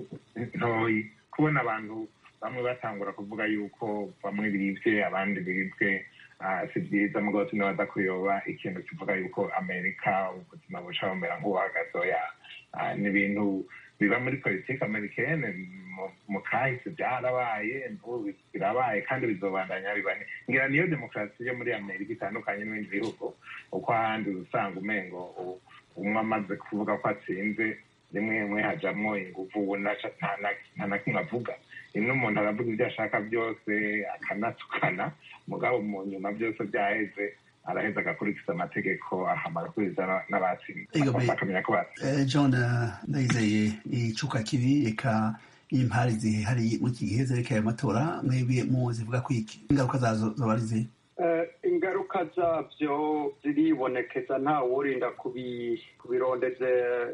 ntoyi kubona abantu bamwe batangura kuvuga yuko bamwe biribwe abandi biribwe si byiza mugabo tunabaza kuyoba ikintu kivuga yuko amerika ubuzima buca bumera nk'ubuhagazoya ni ibintu biba muri politiki amerikene mu kahise byarabaye birabaye kandi bizobandanya bibane ngira niyo demokarasi yo muri amerika itandukanye n'ibindi bihugu uko ahandi usanga umengo umwe amaze kuvuga ko atsinze rimwe rimwe hajamwo inguvu nta na kimwe avuga ino umuntu aravuga ibyo ashaka byose akanatukana mugabo mu nyuma byose byaheze araheza agakurikiza amategeko ahamara kuriza n'abatsinze bakamenya ko batsinze john ndayizeye icuka kibi eka impari zihari muri iki gihe zerekeye amatora mwebwe mu zivuga ko iki ingaruka zazo zoba ari zihe ingaruka zabyo ziribonekeza ntawe urinda kubirondeze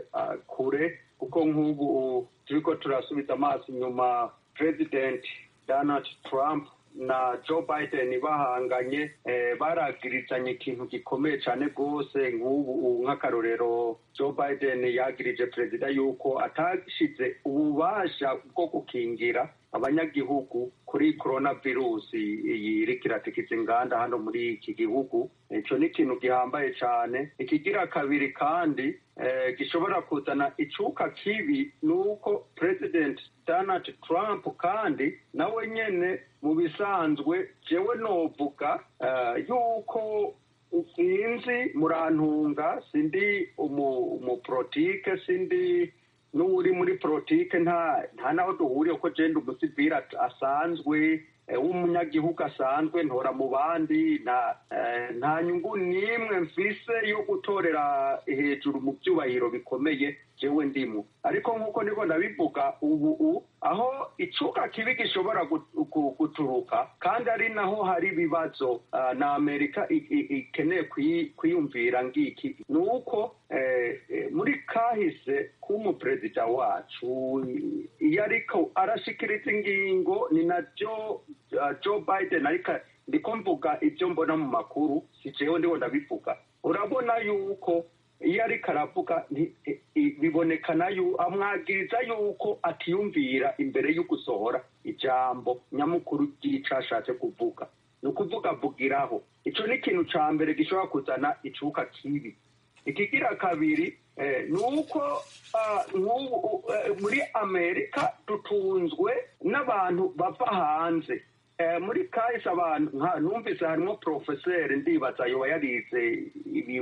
kure kuko nk'ubu turiko turasubiza amaso inyuma president donald trump na joe biden bahanganye baragirizanye ikintu gikomeye cyane rwose nk'ubu nk'akarorero joe biden yagirije perezida yuko atashize ububasha bwo gukingira abanyagihugu kuri korona virusi iyi iriko iratikiza inganda hano muri iki gihugu ico ni ikintu gihambaye cane ikigira kabiri kandi eh, gishobora kuzana icuka kibi ni uko president donald trump kandi nawe nyene mu bisanzwe jewe novuga eh, yuko sinzi murantunga sindi umupolitike sindi n'uri muri politike nta nta naho duhuriye ko jenda umusivili asanzwe w'umunyagihugu asanzwe ntora mu bandi nta nta nyungu n'imwe mfise yo gutorera hejuru mu byubahiro bikomeye jewe ndimo ariko nk'uko niko ndabivuga ubu aho icuka kibi gishobora guturuka kandi ari naho hari ibibazo na amerika ikeneye kwiyumvira ngiki ni uko muri kahise k'umuperezida wacu iyo ariko arashikiriza ingingo ni na joe biden ariko ndiko mvuga ibyo mbona mu makuru si jewe ndiho ndabivuga urabona yuko iyo ariko aravuga bibonekana amwagiriza yuko atiyumvira imbere yo gusohora ijambo nyamukuru ry'ico ashatse kuvuga ni ukuvuga avugiraho ico ni ikintu ca mbere gishobora kuzana icuka kibi ikigira kabiri ni uko muri amerika dutunzwe n'abantu bava hanze muri kahise abantu numvise harimo porofeseri ndibaza yoba yarize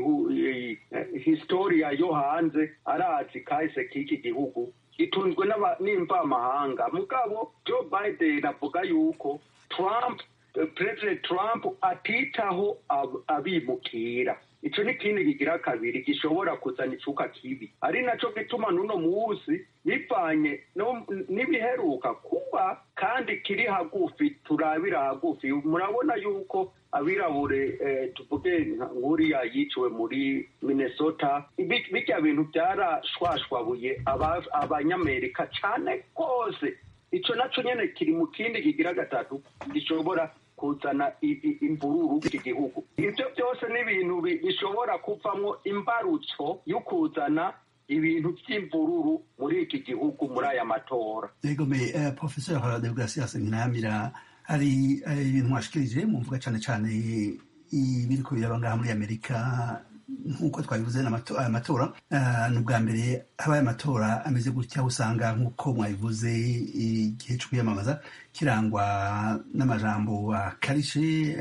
historiya yo hanze arazi kahise k'iki gihugu itunzwe n'imvamahanga mugabo joe biden avuga yuko trump perezida trump atitaho abimukira ico ni ikindi kigira kabiri gishobora kuzana icuka kibi ari naco gituma n'uno munsi bivanye n'ibiheruka kuba kandi kiri hagufi turabira hagufi murabona yuko abirabure tuvuge nk'uriya yiciwe muri minnesota bijya bintu byarashwashwabuye abanyamerika cane rwose ico naco nyene kiri mu kindi kigira gatatu gishobora kuzana imvururu iki gihugu ibyo byose ni ibintu bishobora kuvamwo imbarutso yo kuzana ibintu by'imvururu muri iki gihugu muri aya matora yego me professeur deogratias nkinamira hari ibintu mwashikirije mu mvuga cyane cyane ibiriko biraba ngaha muri amerika nk'uko twabivuze aya matora ni ubwa mbere habaye amatora ameze gutya usanga nk'uko mwabivuze igihe cyo kwiyamamaza kirangwa n'amajambo akarishe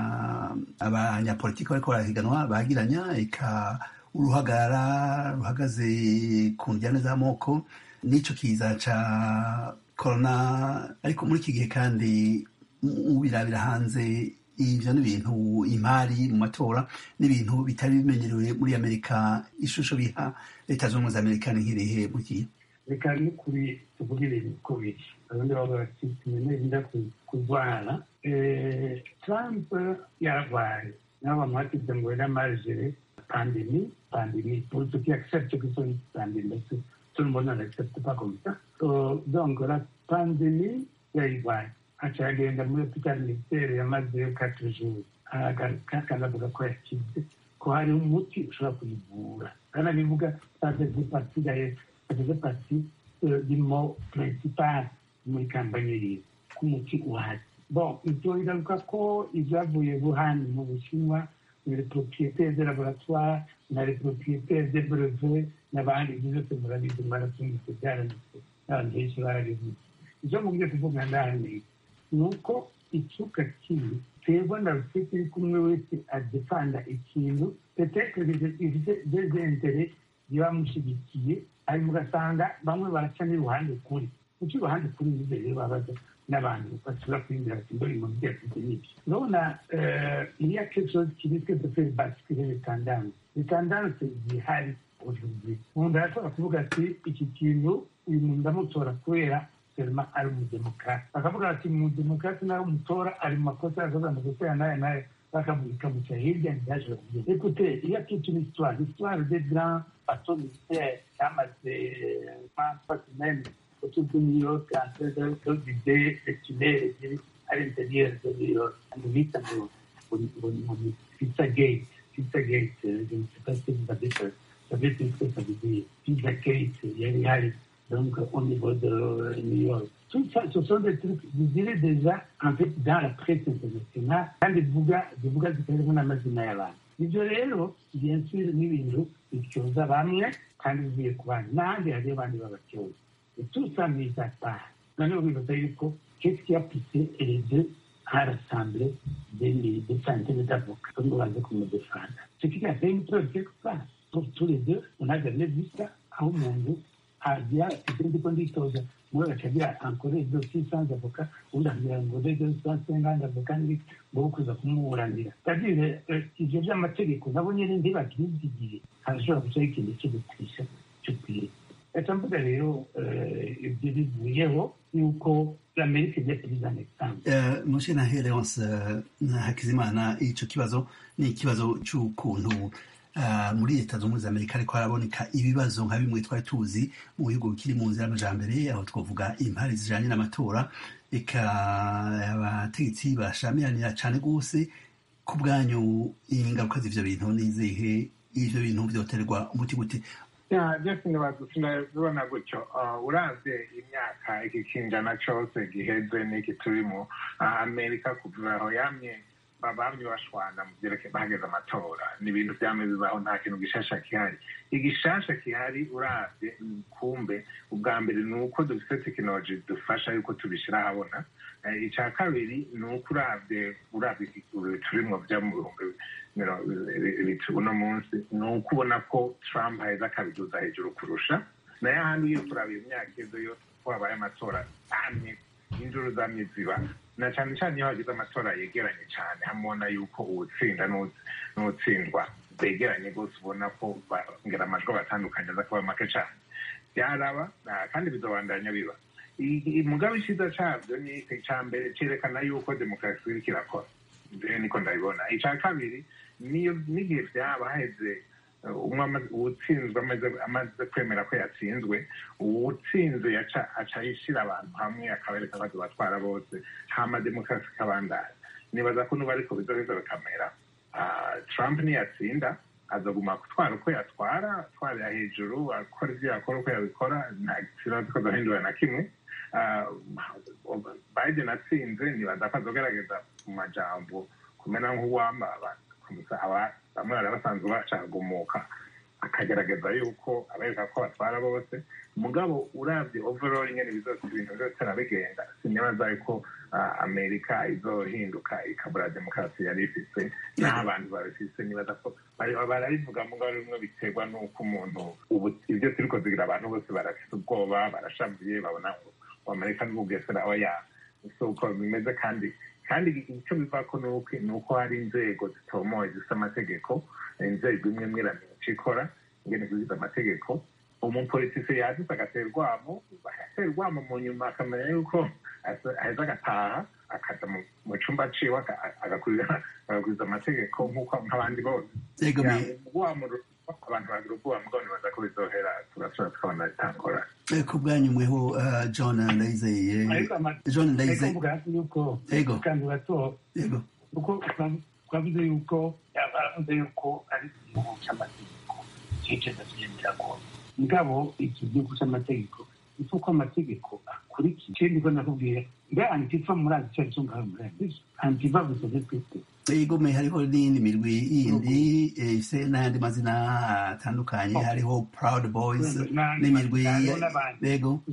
abanyapolitiki bariko barahiganwa bagiranya eka uruhagarara ruhagaze ku njyane z'amoko n'ico kiza ca korona ariko muri iki gihe kandi ubirabira hanze ivyo ni ibintu imari mu matora n'ibintu bitari bimenyerewe muri amerika ishusho biha leta z'ubumwe za amerika ni nkirihe mu gihe reka ni kuri tuvuge ibintu uko biri abandi bavuga bati tumenyerinda kurwara trump yararwaye nabo bamuhatize ngo n'amajere pandemi pandemi pour ceux qui acceptent que c'est une pandémie tout le monde n'accepte pas comme ça donc la pandémie yararwaye aca agenda muri hopitali militaire yamazeyo quatre jours akanavuga ko yakize ko hari umuti ushobora kuyivura kanabivuga ça faisait partie d'ailleurs ça faisait partie du mot principal muri kampanye yiwe ko umuti uhari bon ibyo bigaruka ko ibyavuye buhani mu bushinwa na les propriétaires de laboratoire na les propriétaires de brevet n'abandi ibyo byose murabizi mwaratumvise byaranditse n'abantu benshi barabivuze ivyo mubwiye kuvuga ndahaniye ni uko icuka kibi twebwe na rufite iri kumwe wese adefanda ikintu petetre ifite dezentere bibamushyigikiye ariko ugasanga bamwe baraca n'iruhande kuri kuki iruhande kuri nizo rero babaza n'abantu bashobora kwinjira bati mbona ibintu byafite n'ibyo urabona iriya quelque chose qui risque de faire basculer les tendances les tendances zihari aujourd'hui umuntu arashobora kuvuga ati iki kintu uyu muntu ndamutora kubera seulement ari umudemokrate bakavuga bati umudemokrate nawe umutora ari mu makosa yakoze amakosa ya nayo nayo bakamuca hirya ntiyashobora kugenda écoutez il y a toute une histoire l'histoire des grands bateaux militaires cyamaze trois semaines autour de New York en train de vider les tunnels à l'intérieur de New York on bita ngo pizza gate pizza gate je ne sais pas si vous avez savez ce que ça veut dire pizza gate yari hari donc au niveau de New York. Tout ça, ce sont des trucs, je dirais déjà, en fait, dans la presse internationale, kandi bivuga bivuga zitarimo n'amazina y'abantu ibyo rero bien sûr ni ibintu bityoza bamwe kandi bivuye ku bandi n'ahandi hariyo abandi babacyoza et tout ça mis à part noneho bibaza yuko qu'est-ce qui a poussé les deux à rassembler des, des centaines d'avocats comme baze kumudefanda ce qui a fait une preuve quelque part pour tous les deux on a jamais vu ça aho umuntu agira ibyo ndiko nditoza muri bakagira ankore dossier sans avocat ubundi akagira ngo rege sans cinquante avocat n'ibiki ngo kuza kumuburanira c'est-à-dire ivyo vy'amategeko nabo nyene ntibakibyigiye harashobora gucaho ikintu cyo gutwisha cyo kwiga reka mvuga rero ibyo bivuyeho yuko amerika igiye kubiza exemple mushe na hereonse hakizimana ico kibazo ni ikibazo c'ukuntu muri leta zunze ubumwe za amerika ariko haraboneka ibibazo nka bimwe twari tuzi mu bihugu bikiri mu nzira y'amajambere aho twavuga impari zijanye n'amatora reka abategetsi bashamiranira cane rwose ku bwanyu ingaruka z'ivyo bintu n'izihe ivyo bintu vyoterwa umuti gute byose ntibazibona gutyo uravye imyaka iki kinjana cose giheze n'iki turimo amerika kuva aho yamye bamye bashwana mu byerekeye bahageze amatora ni ibintu byamye bibaho nta kintu gishasha kihari igishasha kihari uravye kumbe ubwa mbere ni uko dufite tekinoloji dufasha yuko tubishyira ahabona icya kabiri ni uko uravye uravye turimwo byo mu bihumbi uno munsi ni uko ubona ko trump aheza akabiduza hejuru kurusha nayo ahandi iyo turaba imyaka izo yo ko habaye amatora amye injuru zamye ziba na cyane cyane iyo hagize amatora yegeranye cyane hamubona yuko uwutsinda n'utsindwa begeranye rwose ubona ko ngera amajwi abatandukanye aza kuba make cyane byaraba kandi bizobandanya biba mugabe icyiza cyabyo ni icya mbere cyerekana yuko demokarasi iriko irakora niko ndabibona icya kabiri n'igihe byaba haheze uwutsinzwe amaze kwemera ko yatsinzwe uwutsinze aca yishyira abantu hamwe akabereka abazi batwara bose hama demokarasi ikabandanya nibaza ko nuba ariko bizoheza bikamera trump niyatsinda azaguma gutwara uko yatwara atwarira hejuru akora ibyo yakora uko yabikora nta kibazo ko azahindura na kimwe biden atsinze nibaza ko azogerageza mu majambo kumena nk'uwamba bamwe bari basanzwe bacagumuka akagerageza yuko abereka ko batwara bose mugabo urabye overall nyene bizose ibintu byose arabigenda sinibaza yuko amerika izohinduka ikabura demokarasi yari ifise naho abantu babifise nibaza ko barabivuga mugabo rimwe biterwa n'uko umuntu ubu ibyo turiko zigira abantu bose barafise ubwoba barashavuye babona ngo amerika n'ubugesera oya si uko bimeze kandi kandi icyo bivako ni uko hari inzego zitomoye zifite amategeko inzego imwe imwe iramenya icyo ikora ingene zigize amategeko umupolitisi yadutse agatera urwamo agatera urwamo mu nyuma akamenya yuko aheza agataha akaja mu cumba ciwe agakuriza amategeko nk'uko nk'abandi bose urwamo abantu bagira ubwoba mugabo nibaza ko bizohera turashobora tukabona bitangora ku bwanyu mweho john ndayizeye john ndayizeye yego kandi bato yego kuko twavuze yuko baravuze yuko ari igihugu cy'amategeko cyicaza kigendera ko mugabo iki gihugu cy'amategeko ni uko amategeko akurikije ikindi ko nakubwira mbe antifa murazi icyo ari cyo ngaho murazi antifa gusa twese igome hariho n'iyindi mirwi yindi ifise n'ayandi mazina atandukanye hariho proud boys n'imirwi yego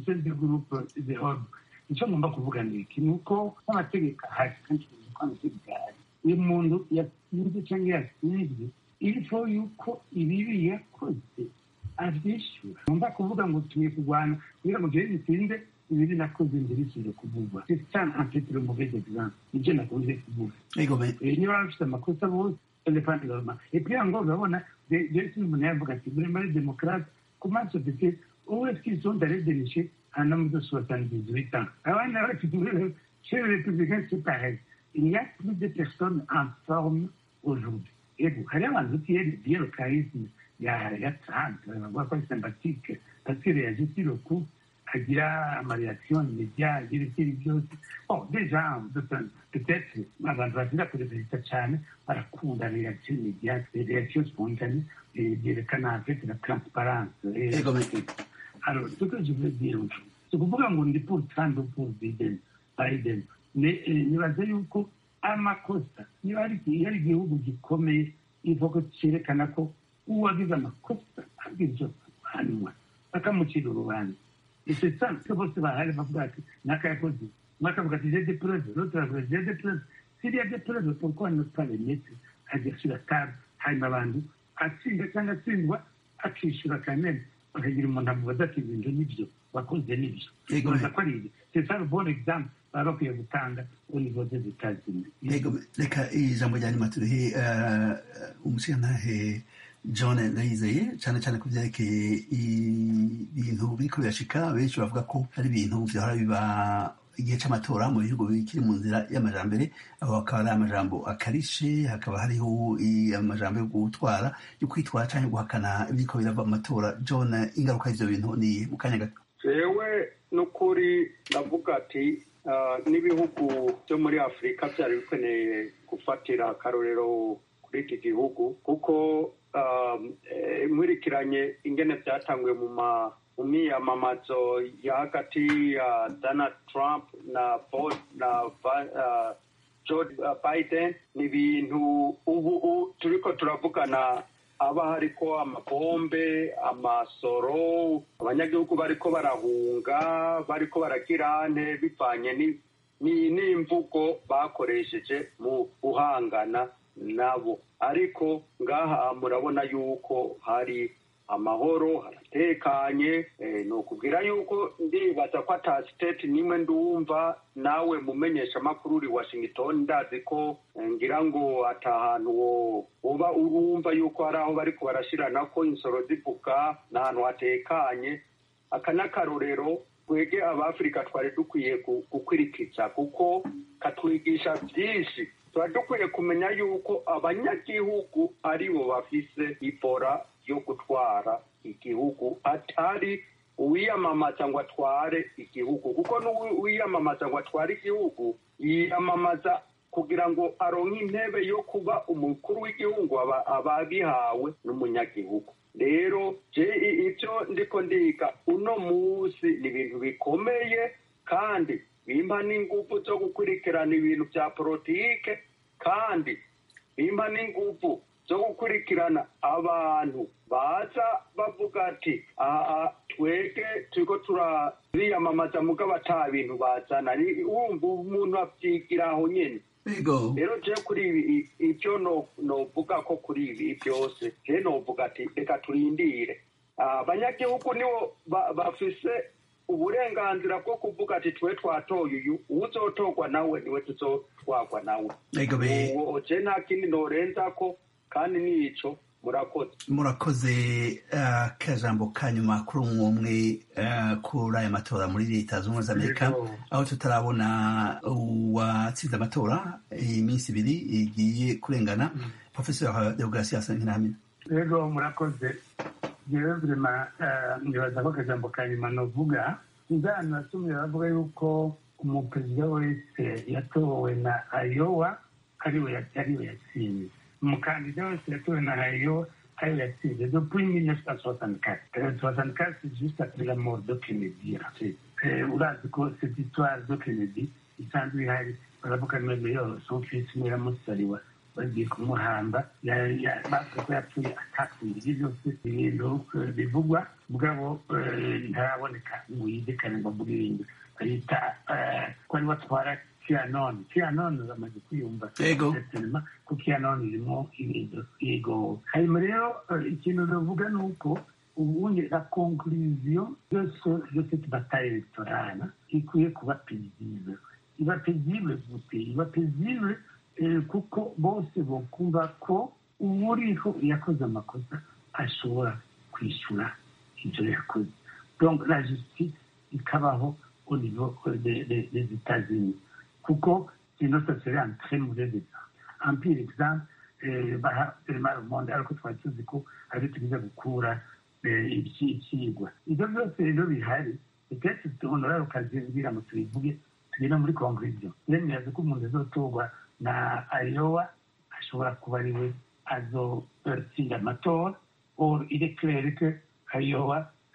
icyo ngomba kuvuga ni iki ni uko n'amategeko ahari kandi tuzi ko amategeko ahari uyu muntu yatsinze cyangwa yatsinzwe irifo yuko ibibi yakoze abyishyura ngomba kuvuga ngo tugiye kurwana kugira ngo jewe bitinde ibiri nakoze mbere isubire kuvugwa cyane afite le mauvais exemple nibyo nakunze kuvuga niba bafite amakosa bose elefante gahoma epui yango urabona jesi umuntu yavuga ati muri muri demokarate comment se fait où est-ce qu'ils sont allés dénicher un homme de 78 ans abandi bafite chez les républicains c'est pareil il y a plus de personnes en forme aujourd'hui ego hari abantu utiye le charisme ya ya Trump bavuga ko ari sympathique parce qu'il réagit sur le coup agira amareaction immédiat agira ikindi byose bon déjà peut-être abantu bagira kurepereza cyane barakunda reaction immédiate reaction spontanée byerekana en fait la transparence alors ce que je veux dire si ukuvuga ngo ndi pour trump pour biden biden Ne- eh, nibaza yuko amakosa niba hari igihe- hari igihugu gikomeye ivuga cyerekana ko uwagize amakosa abwirizwa guhanwa bakamucira urubanza icyo cyose bose bahari bavuga ati naka yakoze umwe akavuga ati j'ai des preuves l'autre aravuga j'ai des preuves s'il y a des preuves pourquoi ne pas les mettre ajya sur la table hanyuma abantu atsinda cyangwa atsindwa akishyura kamere bakagira umuntu amubaza ati ibintu nibyo wakoze nibyo Yego. baza ko ari ibyo c'est ça le bon exemple baba bakwiye gutanga au niveau des États-Unis Yego, reka ijambo rya nyuma turihe eh, umushingantahe john ndayizeye cyane cyane ku byerekeye ibintu biriko birashika benshi bavuga ko hari ibintu vyahora biba igihe c'amatora mu bihugu bikiri mu nzira y'amajambere aho hakaba ari amajambo akarishe hakaba hariho i- amajambo yo gutwara yo kwitwara canke guhakana ibiriko birava mu matora john ingaruka y'ivyo bintu ni mu kanya gato jewe n'ukuri ndavuga ati ah, n'ibihugu byo muri afurika byari bikeneye gufatira akarorero kuri iki gihugu kuko ah, eh, nkurikiranye ingene byatanguye mu ma mu miyamamazo ya hagati ya donald trump na Bo- na Ba- ah, Joe Biden ni ibintu ubu u- turiko turavugana haba hariko amabombe amasoro abanyagihugu bariko barahunga bariko baragirane bivanye ni- ni- n'imvugo bakoresheje mu guhangana nabo ariko ngaha murabona yuko hari amahoro haratekanye eh, ni ukubwira yuko ndibaza ko ata siteti nimwe ndumva nawe mumenyesha amakuru uri washington ndazi ko eh, ngira ngo ata hantu wo- woba urumva yuko hari aho bariko barashirana ko insoro zivuga ni ahantu hatekanye aka n'akarorero twege abafurika twari dukwiye gu- gukwirikiza kuko katwigisha byinshi tuba dukwiye kumenya yuko abanyagihugu aribo bafise ibora yo gutwara igihugu atari uwiyamamaza ngo atware igihugu kuko n'uwiyamamaza ngo atware igihugu yiyamamaza kugira ngo aronke intebe yo kuba umukuru w'igihugu aba aba abihawe n'umunyagihugu rero je i- ivyo ndiko ndiga uno munsi ni ibintu bikomeye kandi bimpa n'ingufu zo gukurikirana ibintu vya politike kandi bimpa n'ingufu zo gukurikirana abantu baza bavuga ati aha twege turiko turabiyamamaza mugabo ata bintu bazana Ni- wumva umuntu avyigira aho nyene yego rero je kuri ibi i- ivyo no- novuga ko kuri ibi byose je novuga ati reka turindire Ah, abanyagihugu nibo ba- bafise uburenganzira bwo kuvuga ati twe twatoye uyu uwuzotorwa nawe niwe tuzotwarwa nawe yego be uwo je nta kindi norenzako kandi nico murakoze murakoze eh, akajambo ka nyuma kuri umwe umwe eh, kuri aya matora muri leta zunze ubumwe za amerika Yego. aho tutarabona uwatsinze amatora iminsi ibiri igiye kurengana professeur deogratias nkinahamina rero murakoze jewe vrema nibaza ko akajambo ka nyuma novuga inzano natumye bavuga yuko umuperezida wese yatowe na ayowa ariwe ya- ariwe yatsinze umukandida wese yatowe na ayowa ariwe yatsinze depuis 1964 Euh, 64 c'est juste après la mort de Kennedy ensuite. Eh, urazi ko cette histoire de Kennedy isanzwe ihari baravuga meme yo son fils mwiramusariwa bagiye kumuhamba ya- ya- bavuga ko yapfuye atapfuye ibyo byose ibintu eh, bivugwa mugabo eh, ntaraboneka ngo yizekane ngo avuge ibindi bayita eh, ko ari watwara kianoni kianoni bamaze kwiyumva Yego. Certainement ko kianoni irimo ibintu yego hanyuma rero eh, ikintu navuga ni uko ubundi la conclusion de ce- de cette bataille électorale ikwiye kuba paisible iba paisible gute iba paisible eh, kuko bose bokumva ko uwuriho yakoze amakosa ashobora kwishyura ibyo yakoze donc la justice ikabaho au niveau euh, des des- des États-Unis kuko sinon ça serait un très mauvais exemple un pire exemple eh, baha firima monde ariko twari tuzi ko ari tugize gukura eh, iki- ikigwa ibyo byose rero bihari peut-être honorable ukazimbwira ngo tubivuge tugenda muri conclusion yemeraza ko umuntu azotorwa na ayowa ashobora kuba ari we azotsinda amatora or il est clair que ayowa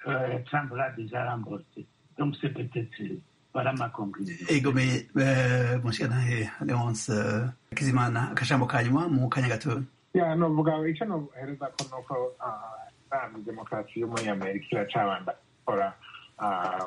euh, Trump l'a déjà remporté. Donc c'est peut-être euh, voilà ma conclusion. ego me eh, mushikanahe leonce eh, kizimana akajambo ka nyuma mu kanya gatoya ya novuga icyo nohereza ko nuko ntabwo demokarasi yo muri amerika iracabanda gukora ah,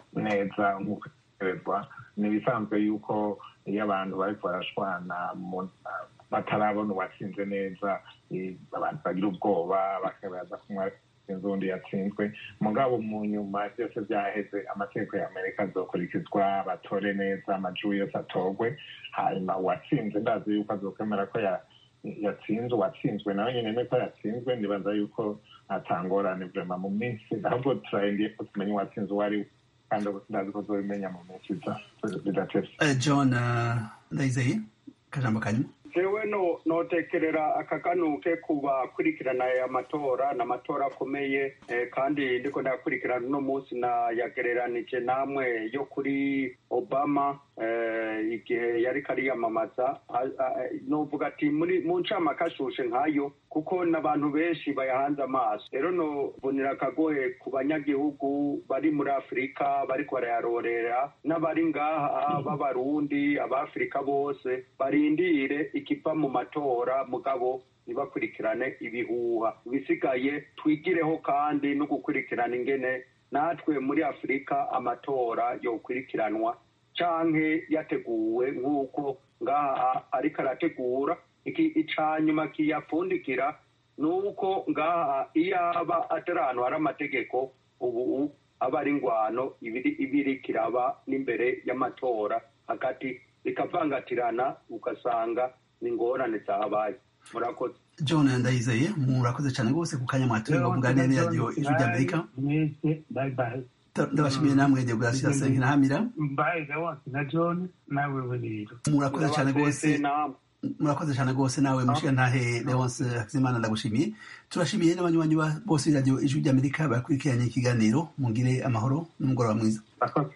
neza nk'uko itegerezwa ni ibisanzwe yuko iyo abantu bariko barashwana mu- ah, batarabona uwatsinze neza eh, abantu bagira ubwoba bakabaza kumwe atsinze undi yatsinzwe mugabo mu nyuma byose byaheze amategeko ya amerika azokurikizwa batore neza amajwi yose atorwe hanyuma uwatsinze ndazi yuko azokwemera ko ya yatsinzwe uwatsinzwe nawe nyine niko yatsinzwe ndibaza yuko atangorane vrema mu minsi ahubwo turarindiye ko tumenya uwatsinze uwo ari we kandi ndazi ko tuzobimenya mu minsi iza bidatevye Eh, john eh, ndayizeye akajambo ka nyuma jewe no notekerera akaganuke ku bakurikirana aya matora ni amatora akomeye eh, kandi ndiko ndayakurikirana uno munsi nayagereranije namwe yo kuri obama eh, igihe yariko ariyamamaza A- a- novuga ati muri mu ncamake ashushe nkayo kuko n'abantu benshi bayahanze amaso rero nobonera akagohe ku banyagihugu bari muri afurika bariko barayarorera n'abari ngaha b'abarundi abafurika bose barindire ikiva mu matora mugabo ntibakurikirane ibihuha ibisigaye twigireho kandi no gukurikirana ingene natwe muri afurika amatora yokurikiranwa canke yateguwe nk'uko ngaha ariko arategura iki ica nyuma kiyapfundikira ni uko ngaha iyo aba atari ahantu hari amategeko ubu aba ari ingwano ibiri ibiri kiraba n'imbere y'amatora hagati bikavangatirana ugasanga ni ingorane zahabaye murakoze john ndayizeye murakoze cyane rwose ku kanya mwatoye ngo muganire radiyo ijwi ry'amerika mwese bye bye ndabashimiye namwe deograsias nkirahamira bye leonce na john nawe we rero murakoze cyane rwose namwe murakoze cyane rwose nawe mushikantahe leonce hakizimana ndagushimiye turashimiye n'abanywanyi ba- bose b'iradiyo ijwi ry'amerika bakurikiranye ikiganiro mugire amahoro n'umugoroba mwiza Murakoze.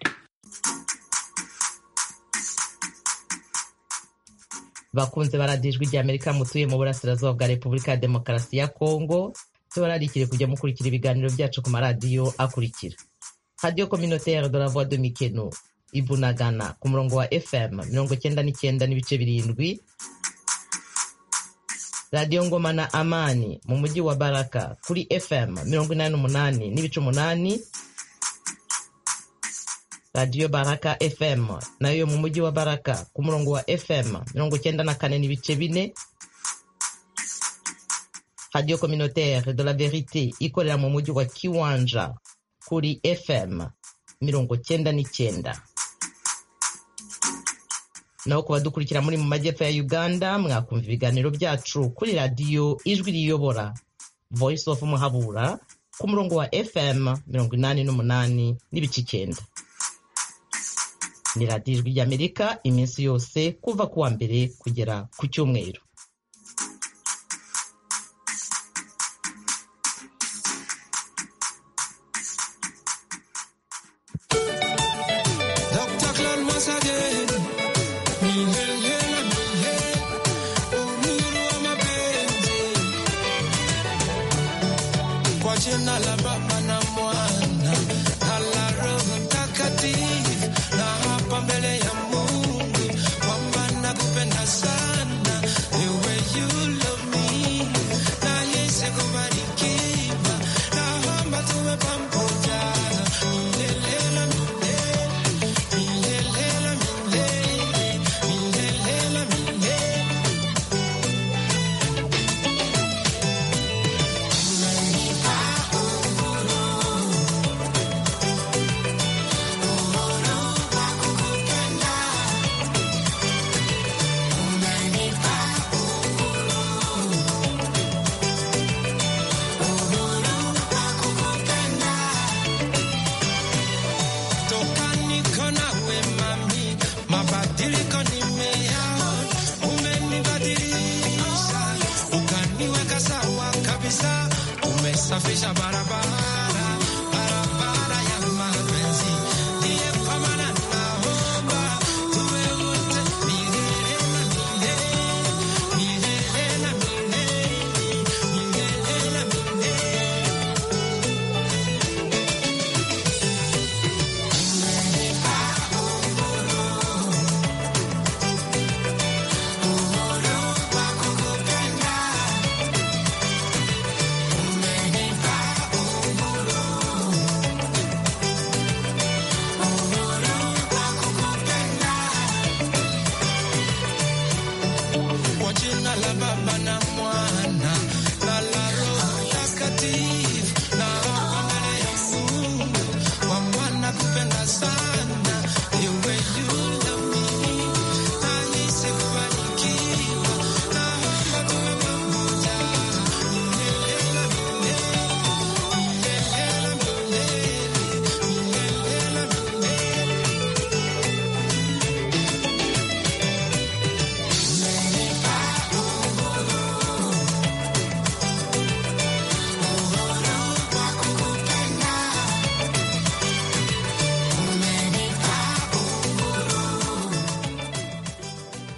bakunze baradiyo ijwi rya amerika mutuye mu burasirazuba bwa repubulika ya demokarasi ya kongo tubararikire kujya mukurikira ibiganiro byacu ku maradiyo akurikira radiyo communautaire de la voix de mikeno ibunagana ku murongo wa fm mirongo cyenda n'icyenda n'ibice birindwi radiyo ngoma na amani mu mujyi wa baraka kuri fm mirongo inani n'umunani n'ibice umunani radiyo baraka fm nayo mu mujyi wa baraka ku murongo wa fm mirongo cyenda na kane n'ibice bine radiyo communautaire de la verite ikorera mu mujyi wa kiwanja kuri fm mirongo cyenda n'icyenda naho ku badukurikira muri mu majyepfo ya uganda mwakumva ibiganiro byacu kuri radiyo ijwi riyobora voice of muhabura ku murongo wa fm mirongo inani n'umunani n'ibice icyenda ni radiyo ijwi ry'amerika iminsi yose kuva ku wa mbere kugera ku cyumweru Dr. Claude once again. Mhm.